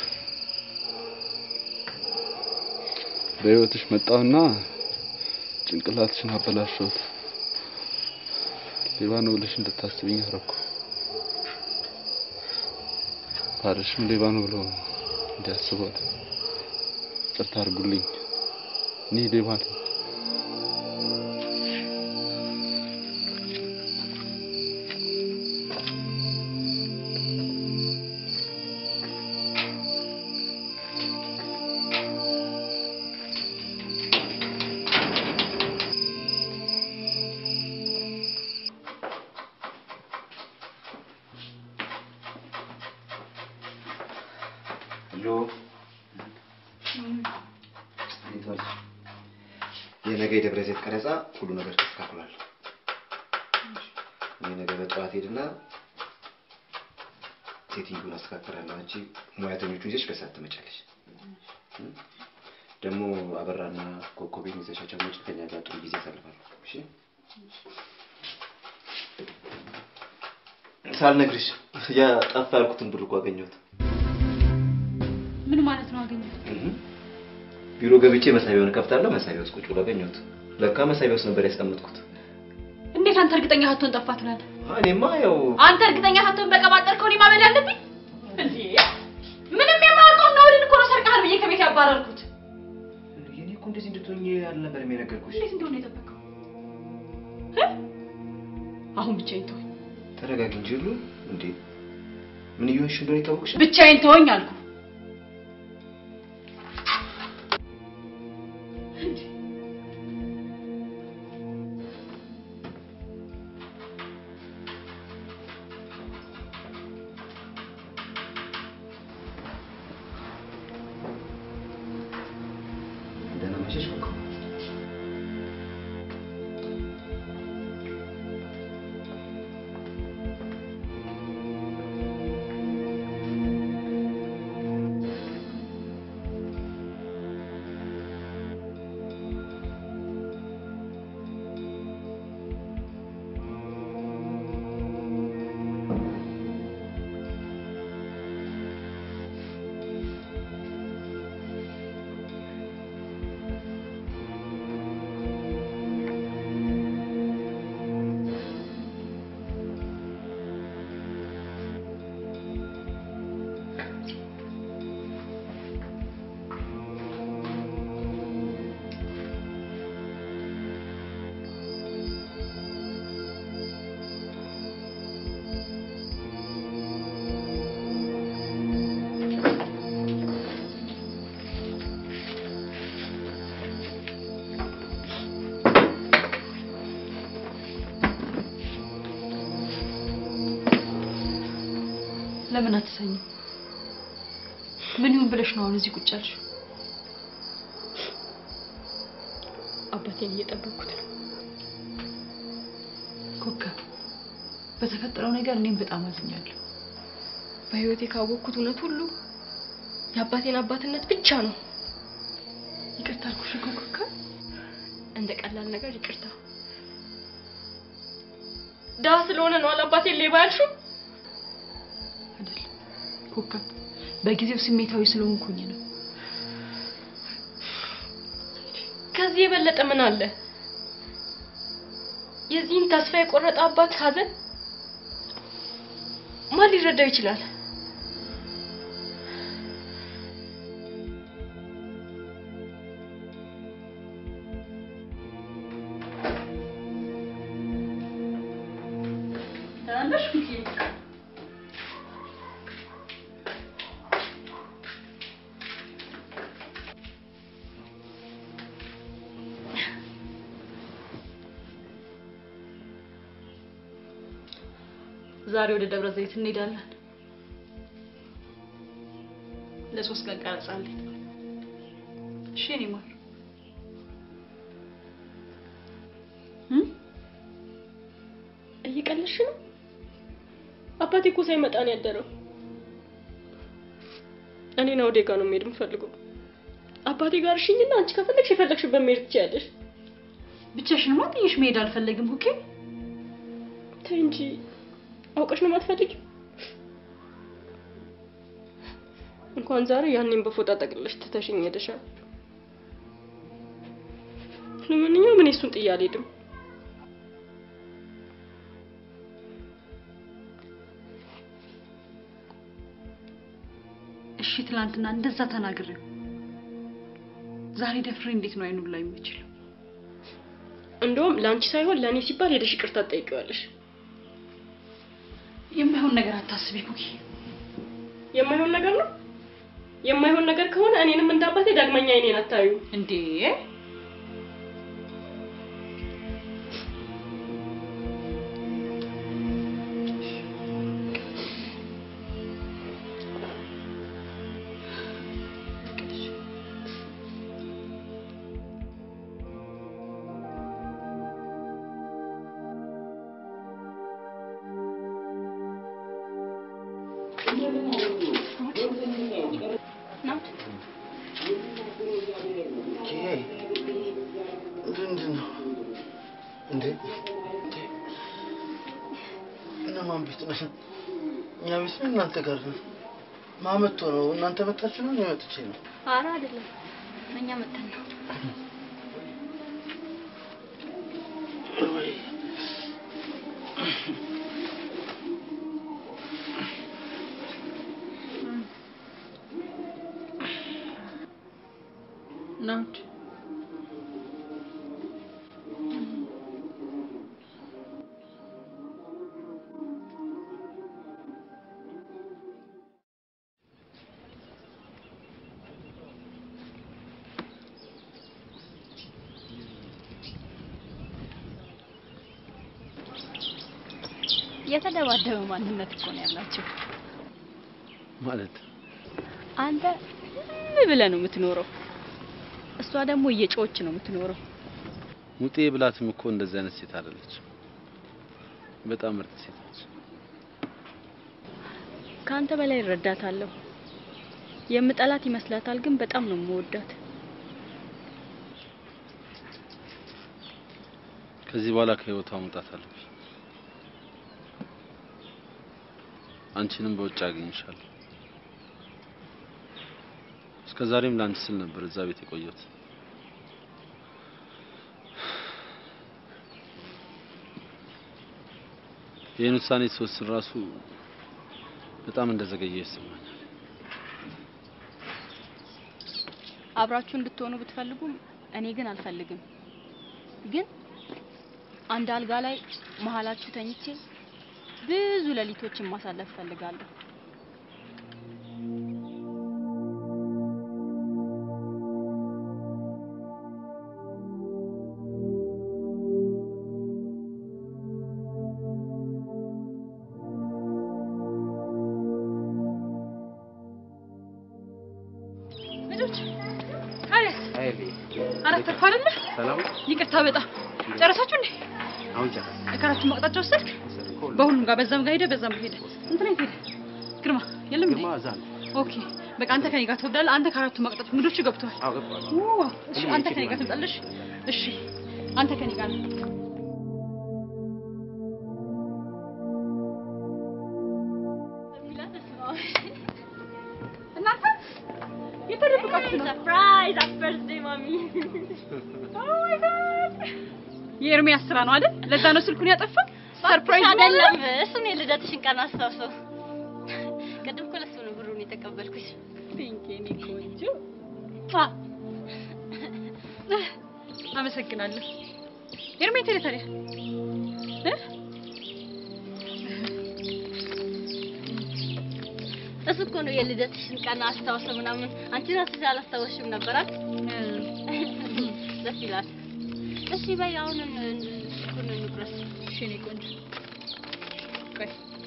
በህይወትሽ መጣውና ጭንቅላትሽን አበላሸሁት። ሌባ ነው ብለሽ እንድታስብኝ አደረኩ። ባልሽም ሌባ ነው ብሎ እንዲያስቧት ይቅርታ አድርጉልኝ። እኔ ሌባ ነኝ። ሄሎ እንዴት ዋልሽ? የነገ የደብረ ዘይት ቀረጻ ሁሉ ነገር ተስተካክሏል። እኔ ነገ በጠዋት ሄድና ሴትዮን አስተካክላለሁ። አንቺ ሙያተኞቹን ይዘሽ በሰዓት ትመጫለሽ። ደግሞ አበራና ኮኮቤን ይዘሻቸው መጪ ከኛ ጋር ጥሩ ጊዜ ያሳልፋሉ። እሺ ሳልነግርሽ ያ ጠፋ ያልኩትን ብር እኮ አገኘሁት። ምን ማለት ነው አገኘ? ቢሮ ገብቼ መሳቢያውን እከፍታለሁ። መሳቢያ ውስጥ ቁጭ ብሎ አገኘሁት። ለካ መሳቢያ ውስጥ ነበር ያስቀመጥኩት። እንዴት አንተ እርግጠኛ ሳትሆን ጠፋ ትላለህ? እኔማ ያው አንተ እርግጠኛ ሳትሆን በቀባጠርከው እኔ ማመን አለብኝ እንዴ? ምንም የማያውቀውን ናውድን እኮ ነው ሰርቀሃል ብዬ ከቤት ያባረርኩት። የኔ እኮ እንደዚህ እንድትሆኝ አልነበረም የነገርኩሽ። እንዴት እንደሆነ የጠበቀው እ? አሁን ብቻዬን ተወኝ፣ ተረጋጊ እንጂ ሁሉ እንዴ ምን እየሆንሽ እንደሆነ የታወቅሽ ብቻዬን ተወኝ አልኩ። ደህና መሸሽ እኮ ለምን አትሰኝም? ምን ይሁን ብለሽ ነው አሁን እዚህ ቁጭ ያልሽው? አባቴን እየጠበቅኩት ነው። ኮከብ፣ በተፈጠረው ነገር እኔም በጣም አዝኛለሁ። በህይወቴ ካወቅኩት እውነት ሁሉ የአባቴን አባትነት ብቻ ነው። ይቅርታ አልኩሽ እኮ ኮከብ። እንደ ቀላል ነገር ይቅርታ። ድሀ ስለሆነ ነው አላባቴን ሌባ ያልሽው? ኮከብ፣ በጊዜው ስሜታዊ ስለሆንኩኝ ነው። ከዚህ የበለጠ ምን አለ? የዚህን ተስፋ የቆረጠ አባት ሀዘን ማን ሊረዳው ይችላል? ታናሽ ኩኪ ዛሬ ወደ ደብረ ዘይት እንሄዳለን። ለሶስት ቀን ቀረጻ አለኝ። እሺ የኔ ማር እየቀለድሽ ነው? አባቴ እኮ ሳይመጣ ነው ያደረው። እኔና ወደ ጋር ነው መሄድ የምፈልገው። አባቴ ጋር እሽኝና አንቺ ከፈለግሽ የፈለግሽበት መሄድ ትችያለሽ። ብቻሽንማ ጥዬሽ መሄድ አልፈለግም። ኦኬ ተይ እንጂ አውቀሽ ነው የማትፈልጊው? እንኳን ዛሬ ያኔን በፎጣ ጠቅልለሽ ትተሽኝ ሄደሻል። ለማንኛውም እኔ እሱን ጥዬ አልሄድም። እሺ ትላንትና እንደዛ ተናግሬው ዛሬ ደፍሬ እንዴት ነው አይኑን ላይ የምችለው? እንደውም ለአንቺ ሳይሆን ለእኔ ሲባል ሄደሽ ይቅርታ ትጠይቂዋለሽ። የማይሆን ነገር አታስቢ ኩኪ። የማይሆን ነገር ነው። የማይሆን ነገር ከሆነ እኔንም እንደ አባቴ ዳግመኛ እኔን አታዩ እንዴ? ምንድን ነው እንዴ? እነማን ቤት ነው? እኛ ቤት ነው እናንተ ጋር ነው? ማመቶ ነው? እናንተ መጣችሁ ነው? እኔ መጥቼ ነው? ኧረ አይደለም፣ እኛ መተን ነው። ወይ ናት የተደባደበ ማንነት እኮ ነው ያላቸው። ማለት አንተ ምን ብለህ ነው የምትኖረው? እሷ ደግሞ እየጮች ነው የምትኖረው። ሙጤ ብላትም እኮ እንደዚህ አይነት ሴት አይደለች። በጣም ምርጥ ሴት ነች። ከአንተ በላይ እረዳታለሁ። የምጠላት ይመስላታል፣ ግን በጣም ነው የምወዳት። ከዚህ በኋላ ከህይወቷ መውጣት አለብሽ። አንቺንም በውጭ አገኝሻለሁ። እስከ ዛሬም ለአንቺ ስል ነበር እዛ ቤት የቆየሁት። ይህን ውሳኔ ስወስን ራሱ በጣም እንደዘገየ ይሰማኛል። አብራችሁ እንድትሆኑ ብትፈልጉም እኔ ግን አልፈልግም። ግን አንድ አልጋ ላይ መሀላችሁ ተኝቼ ብዙ ሌሊቶችን ማሳለፍ እፈልጋለሁ። አረፈድኩ አይደለ? ሰላም ይቅርታ በጣም ጨረሳችሁ እንዴ? አሁን ጨረስ ከአራቱም አቅጣጫ ወሰድክ? በሁሉም ጋር በዛም ጋር ሄደ፣ በዛም ሄደ። እንትና የት ሄደ? ግርማ የለም እንዴ? ግርማ እዛ ነው። ኦኬ በቃ አንተ ከኔ ጋር ትወርዳለህ። አንተ ከአራቱም አቅጣጫ እንግዶቹ ገብተዋል። አዎ ገባሁ። ኦ፣ እሺ አንተ ከኔ ጋር ትወጣለሽ። እሺ አንተ ከኔ ጋር ነው። እናንተ የተደበቃችሁ ነው። ሰርፕራይዝ ሃፒ በርዝዴይ ማሚ ኦ ማይ ጋድ የኤርሚያስ ስራ ነው አይደል? ለዛ ነው ስልኩን ያጠፋው። ሰርፕራይዝ አይደለም፣ እሱን የልደትሽን ቀን አስታውሰው። ቅድም እኮ ለእሱ ነው ብሩን የተቀበልኩሽ። ፒንክ የኔ ቆንጆ አ አመሰግናለሁ። ኤርሜ የት ሄደ ታዲያ? እ? እሱ እኮ ነው የልደትሽን ቀን አስታውሰ ምናምን። አንቺ ራስሽ አላስታወስሽም ነበር አይደል? ደስ ይላል። እሺ በይ አሁን ስልኩን እንቁረስ። እሺ የኔ ቆንጆ ቆይ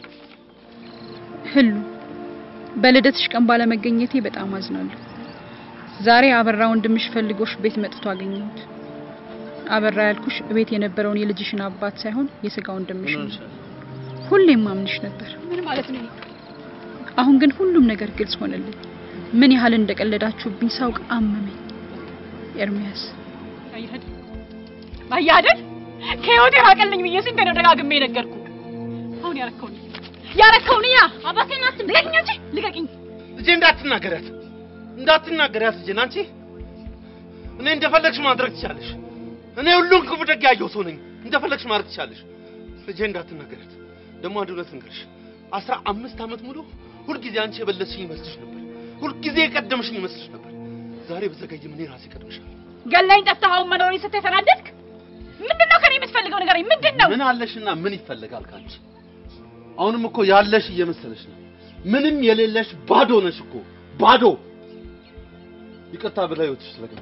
ህሉ በልደትሽ ቀን ባለመገኘቴ በጣም አዝናለሁ። ዛሬ አበራ ወንድምሽ ፈልጎሽ ቤት መጥቶ አገኘሁት። አበራ ያልኩሽ ቤት የነበረውን የልጅሽን አባት ሳይሆን የስጋ ወንድምሽ ነው። ሁሌም ማምንሽ ነበር። ምን ማለት ነው? አሁን ግን ሁሉም ነገር ግልጽ ሆነልኝ። ምን ያህል እንደቀለዳችሁብኝ ሳውቅ አመመኝ። ኤርሚያስ አየህ አይደል? ከህይወቴ ራቀልኝ ብዬ ስንት ነው ደጋግሜ ነገርኩ። አሁን ያረከውን ያረከውን ያ አባቴን አትልቀኝ እንጂ ልቀቂኝ። ልጄ እንዳትናገሪያት እንዳትናገሪያት ልጄን አንቺ እኔ እንደፈለግሽ ማድረግ ትቻለሽ። እኔ ሁሉን ክፉ ደግ ያየሁ ሰው ነኝ። እንደፈለግሽ ማድረግ ትቻለሽ። ልጄ እንዳትናገሪያት። ደግሞ አንድ እውነት ልንገርሽ፣ አስራ አምስት ዓመት ሙሉ ሁልጊዜ አንቺ የበለጥሽኝ ይመስልሽ ነበር። ሁልጊዜ የቀደምሽኝ ይመስልሽ ነበር። ዛሬ በዘገይም እኔ ራሴ ቀድምሻለሁ። ገላኝ ጠፍተሃውን መኖሬን ስትይ ተናደድክ? ምንድን ነው ከኔ የምትፈልገው ነገር? ምንድን ነው? ምን አለሽና ምን ይፈልጋል ካንቺ? አሁንም እኮ ያለሽ እየመሰለሽ ነው። ምንም የሌለሽ ባዶ ነሽ እኮ ባዶ። ይቅርታ ብላ ህይወትሽ ስለገባ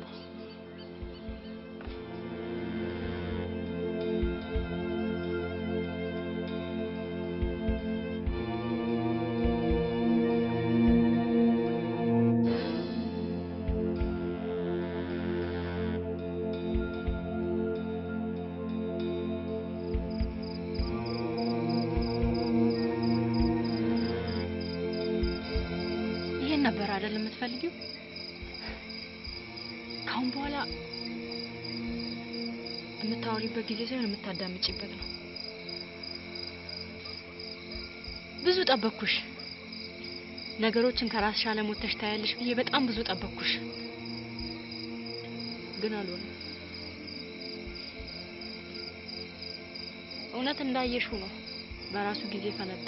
ይሄን ነበር አይደል የምትፈልጊው? ካሁን በኋላ የምታወሪበት ጊዜ ሳይሆን የምታዳምጪበት ነው። ብዙ ጠበቅኩሽ። ነገሮችን ከራስሽ አለሞተሽ ታያለሽ ብዬ በጣም ብዙ ጠበቅኩሽ፣ ግን አልሆነም። እውነት እንዳየሽው ነው፣ በራሱ ጊዜ ፈነዳ።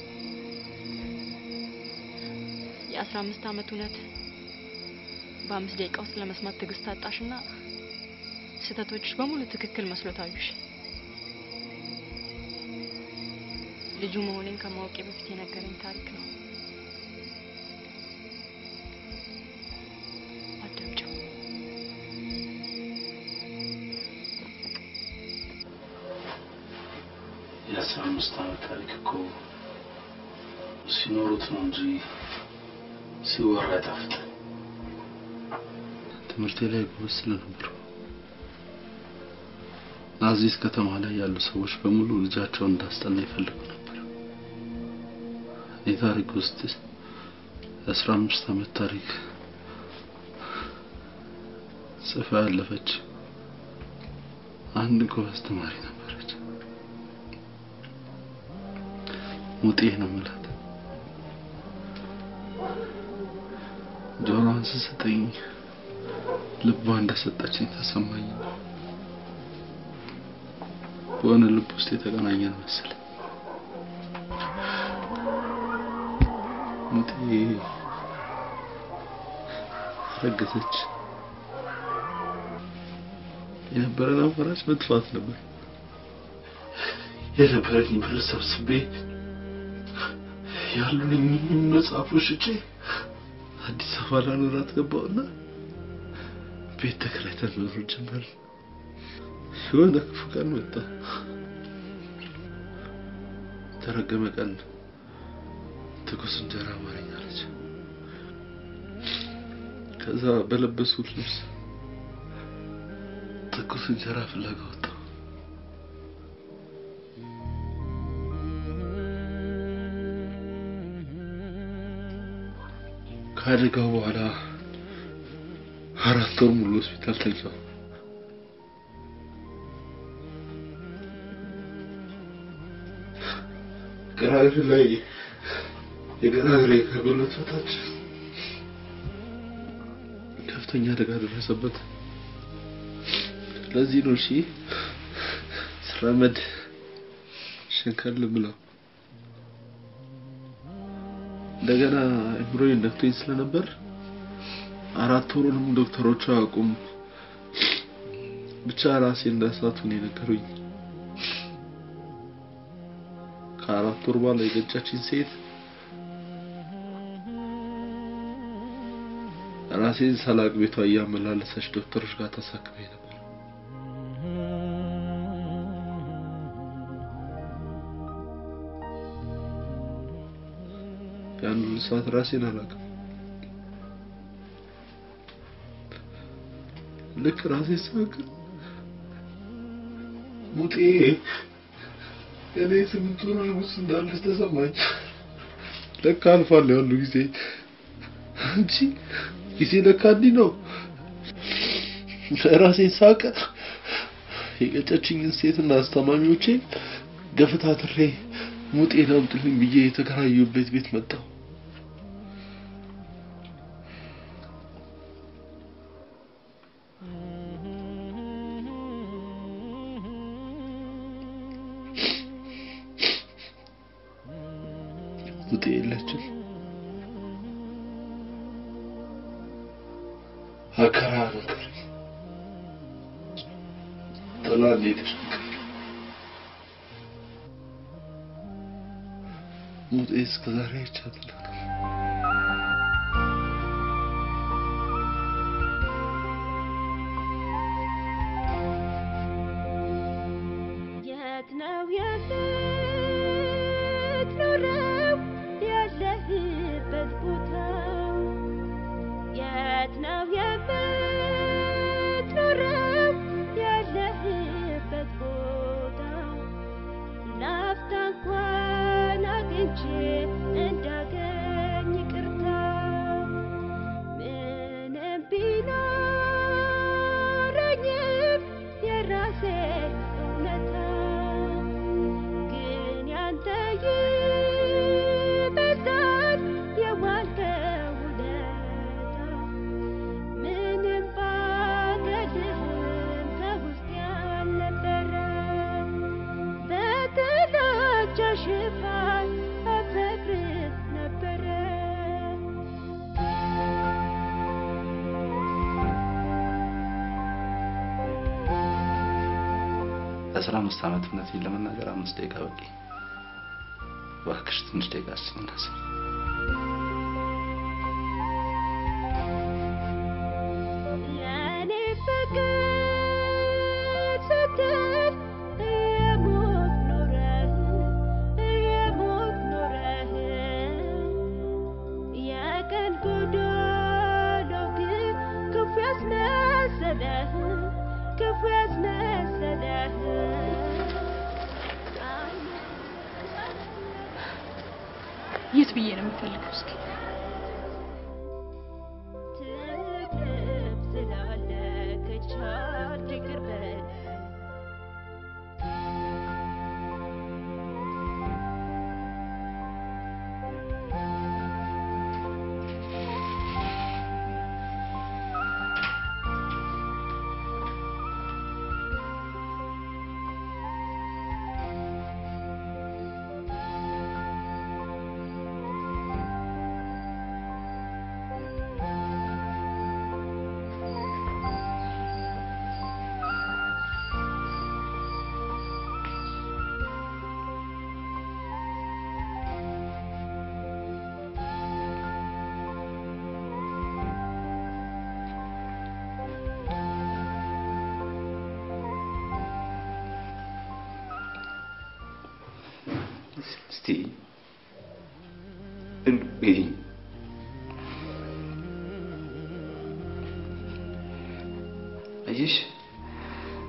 የአስራ አምስት አመት እውነት በአምስት ደቂቃ ውስጥ ለመስማት ትዕግስት አጣሽና ስህተቶችሽ በሙሉ ትክክል መስሎ ታዩሽ። ልጁ መሆኔን ከማወቄ በፊት የነገረኝ ታሪክ ነው። አዳምጪው። የአስራ አምስት አመት ታሪክ እኮ ሲኖሩት ነው እንጂ ሲወራ አይጣፍጥም። ትምህርቴ ላይ ጎበዝ ስለነበርኩ ናዚስ ከተማ ላይ ያሉ ሰዎች በሙሉ ልጃቸውን እንዳስጠና ይፈልጉ ነበር። እኔ ታሪክ ውስጥ የአስራ አምስት አመት ታሪክ ጽፋ ያለፈች አንድ ጎበዝ ተማሪ ነበረች። ሙጤ ነው የምላት። ጆሮዋን ስትሰጠኝ ልቧ እንደሰጠችኝ ተሰማኝ። በሆነ ልብ ውስጥ የተገናኘን መሰለኝ። ሙጤ ረገዘች። የነበረን አማራጭ መጥፋት ነበር። የነበረኝ ብር ሰብስቤ ያሉኝ መጽሐፎች ሽጬ አዲስ አበባ ላኖራት ገባውና ቤት ተከራይተን መኖር ጀመርን። የሆነ ክፉ ቀን መጣ። ተረገመ ቀን ትኩስ እንጀራ አማረኝ አለች። ከዛ በለበስኩት ልብስ ትኩስ እንጀራ ፍለጋ ወጣሁ። ከአደጋው በኋላ አራት ወር ሙሉ ሆስፒታል ተኛሁ። ግራ እግሬ ላይ የግራ እግሬ ከጉልበት በታች ከፍተኛ አደጋ ደረሰበት። ለዚህ ነው እሺ ስራመድ ሸንከል ብለው እንደገና አእምሮዬን ነክቶኝ ስለነበር አራት ወሩንም ዶክተሮቹ አያውቁም። ብቻ ራሴ እንዳሳቱን የነገሩኝ። ከአራት ወር በኋላ የገጫችኝ ሴት ራሴን ሳላቅ ቤቷ እያመላለሰች ዶክተሮች ጋር ታሳክመኝ ነበር። ያን ሁሉ ሰዓት ራሴን አላውቅም። ልክ ራሴን ሳውቅ ሙጤ እኔ ስምንት ወር ውስጥ እንዳለች ተሰማኝ። ለካ አልፏል ያሉ ጊዜ እንጂ ጊዜ ለካ እንዲህ ነው። ራሴን ሳውቅ የቀጨችኝን ሴትና አስታማሚዎቼን ገፈታትሬ ሙጤን አምጥልኝ ብዬ የተከራዩበት ቤት መጣሁ። ሙጤ የለችም። አከራ ነገር ጥላ ሄደች። ሙጤ እስከዛሬ አይቻት አላውቅም። የት ነው የምትኖረው ያለህበት ቦታ? የት ነው የምትኖረው ያለህበት ቦታ? ላፍታ እንኳን አግኝቼ እንዳገኝ ይቅርታ ምንም ቢኖረኝም የራሴ እውነታ ግን ያንተ ይበልጣል የዋልከው ውለታ ምንም ባገድህም ከውስጥ ያልነበረ በጥላቻ ሽፋን አፈቅርህ ነበረ ለአስራ አምስት ዓመት እውነቴን ለመናገር አምስት ደቂቃ በቂ። እባክሽ ትንሽ ደቂቃ እስኪ እናስብ። ለኔ ፍቅር ስትል የሞት ኖረህ የሞት ኖረህ የቀን ጎዶሎ ግን ክፉ ያስመሰለህ ክፉ ያስመሰለህ የት ብዬ ነው የምፈልገው? እስኪ ትቅርብ ስላለ ከቻልክ ይቅር በል እስቲ እንግዲህ አየሽ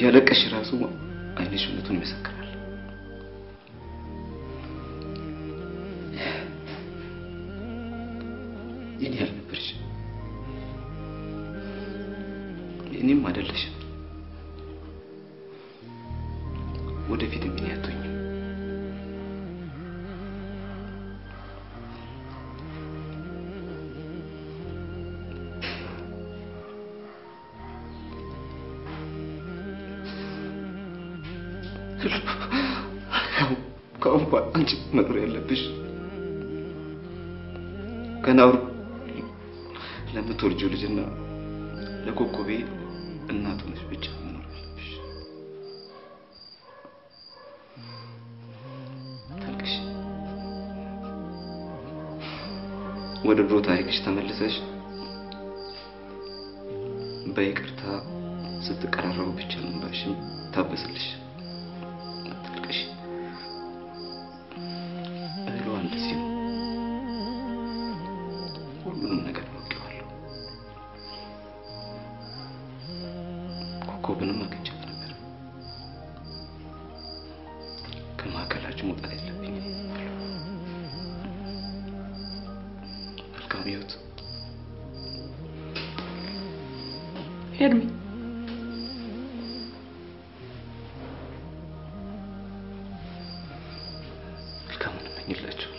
እያለቀሽ ራሱ አይንሽ እውነቱን ይመሰክራል። የኔ ያልነበርሽ የኔም አይደለሽም። ወደፊትም የኔ አትሆኝም። ከአሁን በኋላ አንቺ መኖር ያለብሽ ከናውር ለምትወልጂው ልጅና ለኮኮቤ እናቱ ነሽ ብቻ መኖር ያለብሽ። ታልቅሽ ወደ ድሮ ታሪክሽ ተመልሰሽ በይቅርታ ስትቀራረቡ ብቻ ነው እንባሽም ታበስልሽ። አታልቅሽ። እህሏ እንደዚህ ነው። ሁሉንም ነገር አውቄዋለሁ። ኮከብንም አግኝቻት ነበር። ከመካከላችሁ መውጣት የለብኝም። መልካም ህይወት። ኤርሚ መልካሙን እመኝላችኋለሁ።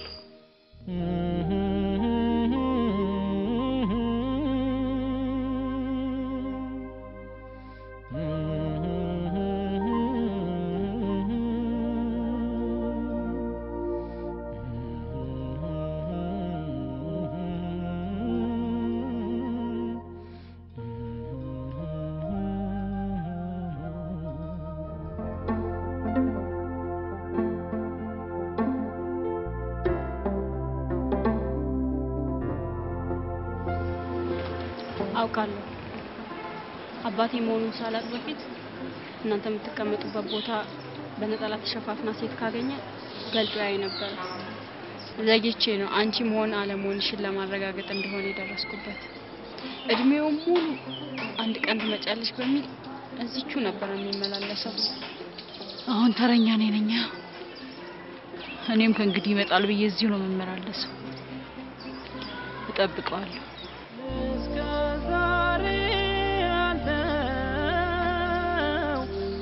አውቃለሁ። አባቴ መሆኑን ሳላቅ በፊት እናንተ የምትቀመጡበት ቦታ በነጠላ ተሸፋፍና ሴት ካገኘ ገልጦ ያይ ነበረ። ዘግቼ ነው አንቺ መሆን አለመሆንሽን ለማረጋገጥ እንደሆነ የደረስኩበት። እድሜውን ሙሉ አንድ ቀን ትመጫለሽ በሚል እዚቹ ነበር የሚመላለሰው። አሁን ተረኛ እኔ ነኝ። እኔም ከእንግዲህ ይመጣል ብዬ እዚሁ ነው የምመላለሰው። እጠብቀዋለሁ። ዛሬ ያለው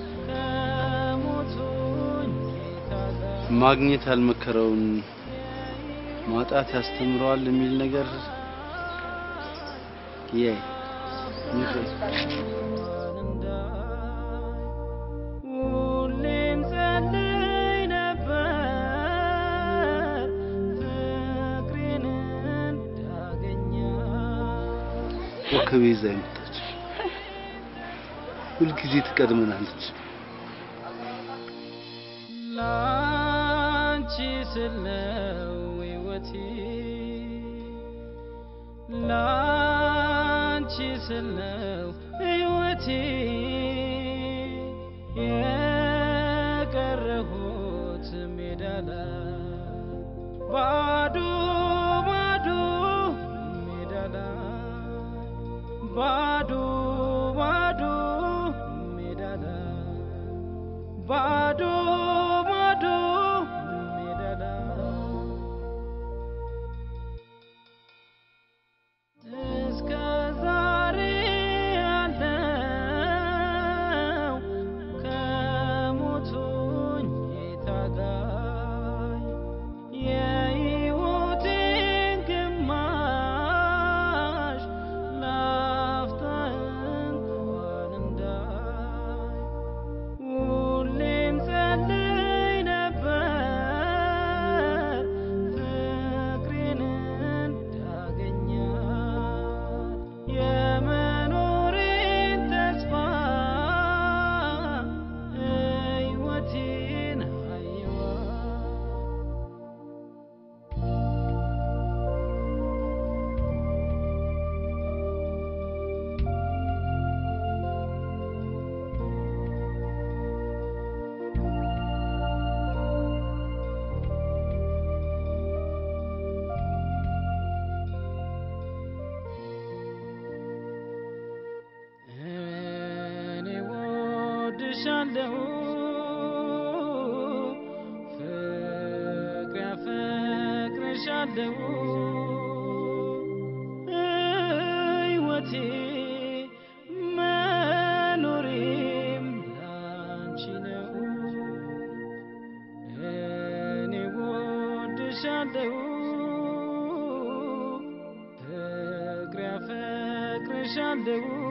ከሞቱኝ ማግኘት ያልመከረውን ማጣት ያስተምረዋል የሚል ነገር የ ሁሌም ጸልይ ነበር ፍቅሬን እንዳገኛት ኮከቤ ይዛ የመጣች ሁልጊዜ ትቀድመናለች። ላንቺ ስለው ሕይወቴ ላንቺ ስለው ሕይወቴ የቀረሁት ሜዳ ላይ ባዶ ባዶ ሜዳ ላይ ባዶ ባዶ ሜዳ ላይ ባዶ ባዶ ሜዳ ላይ እስከ ዛሬ ያለው ወድሻለሁ ፍቅር ያፈቅርሻለሁ ሕይወቴ መኖሬም ላንቺ ነው እኔ ወድሻለሁ ፍቅር ያፈቅርሻለሁ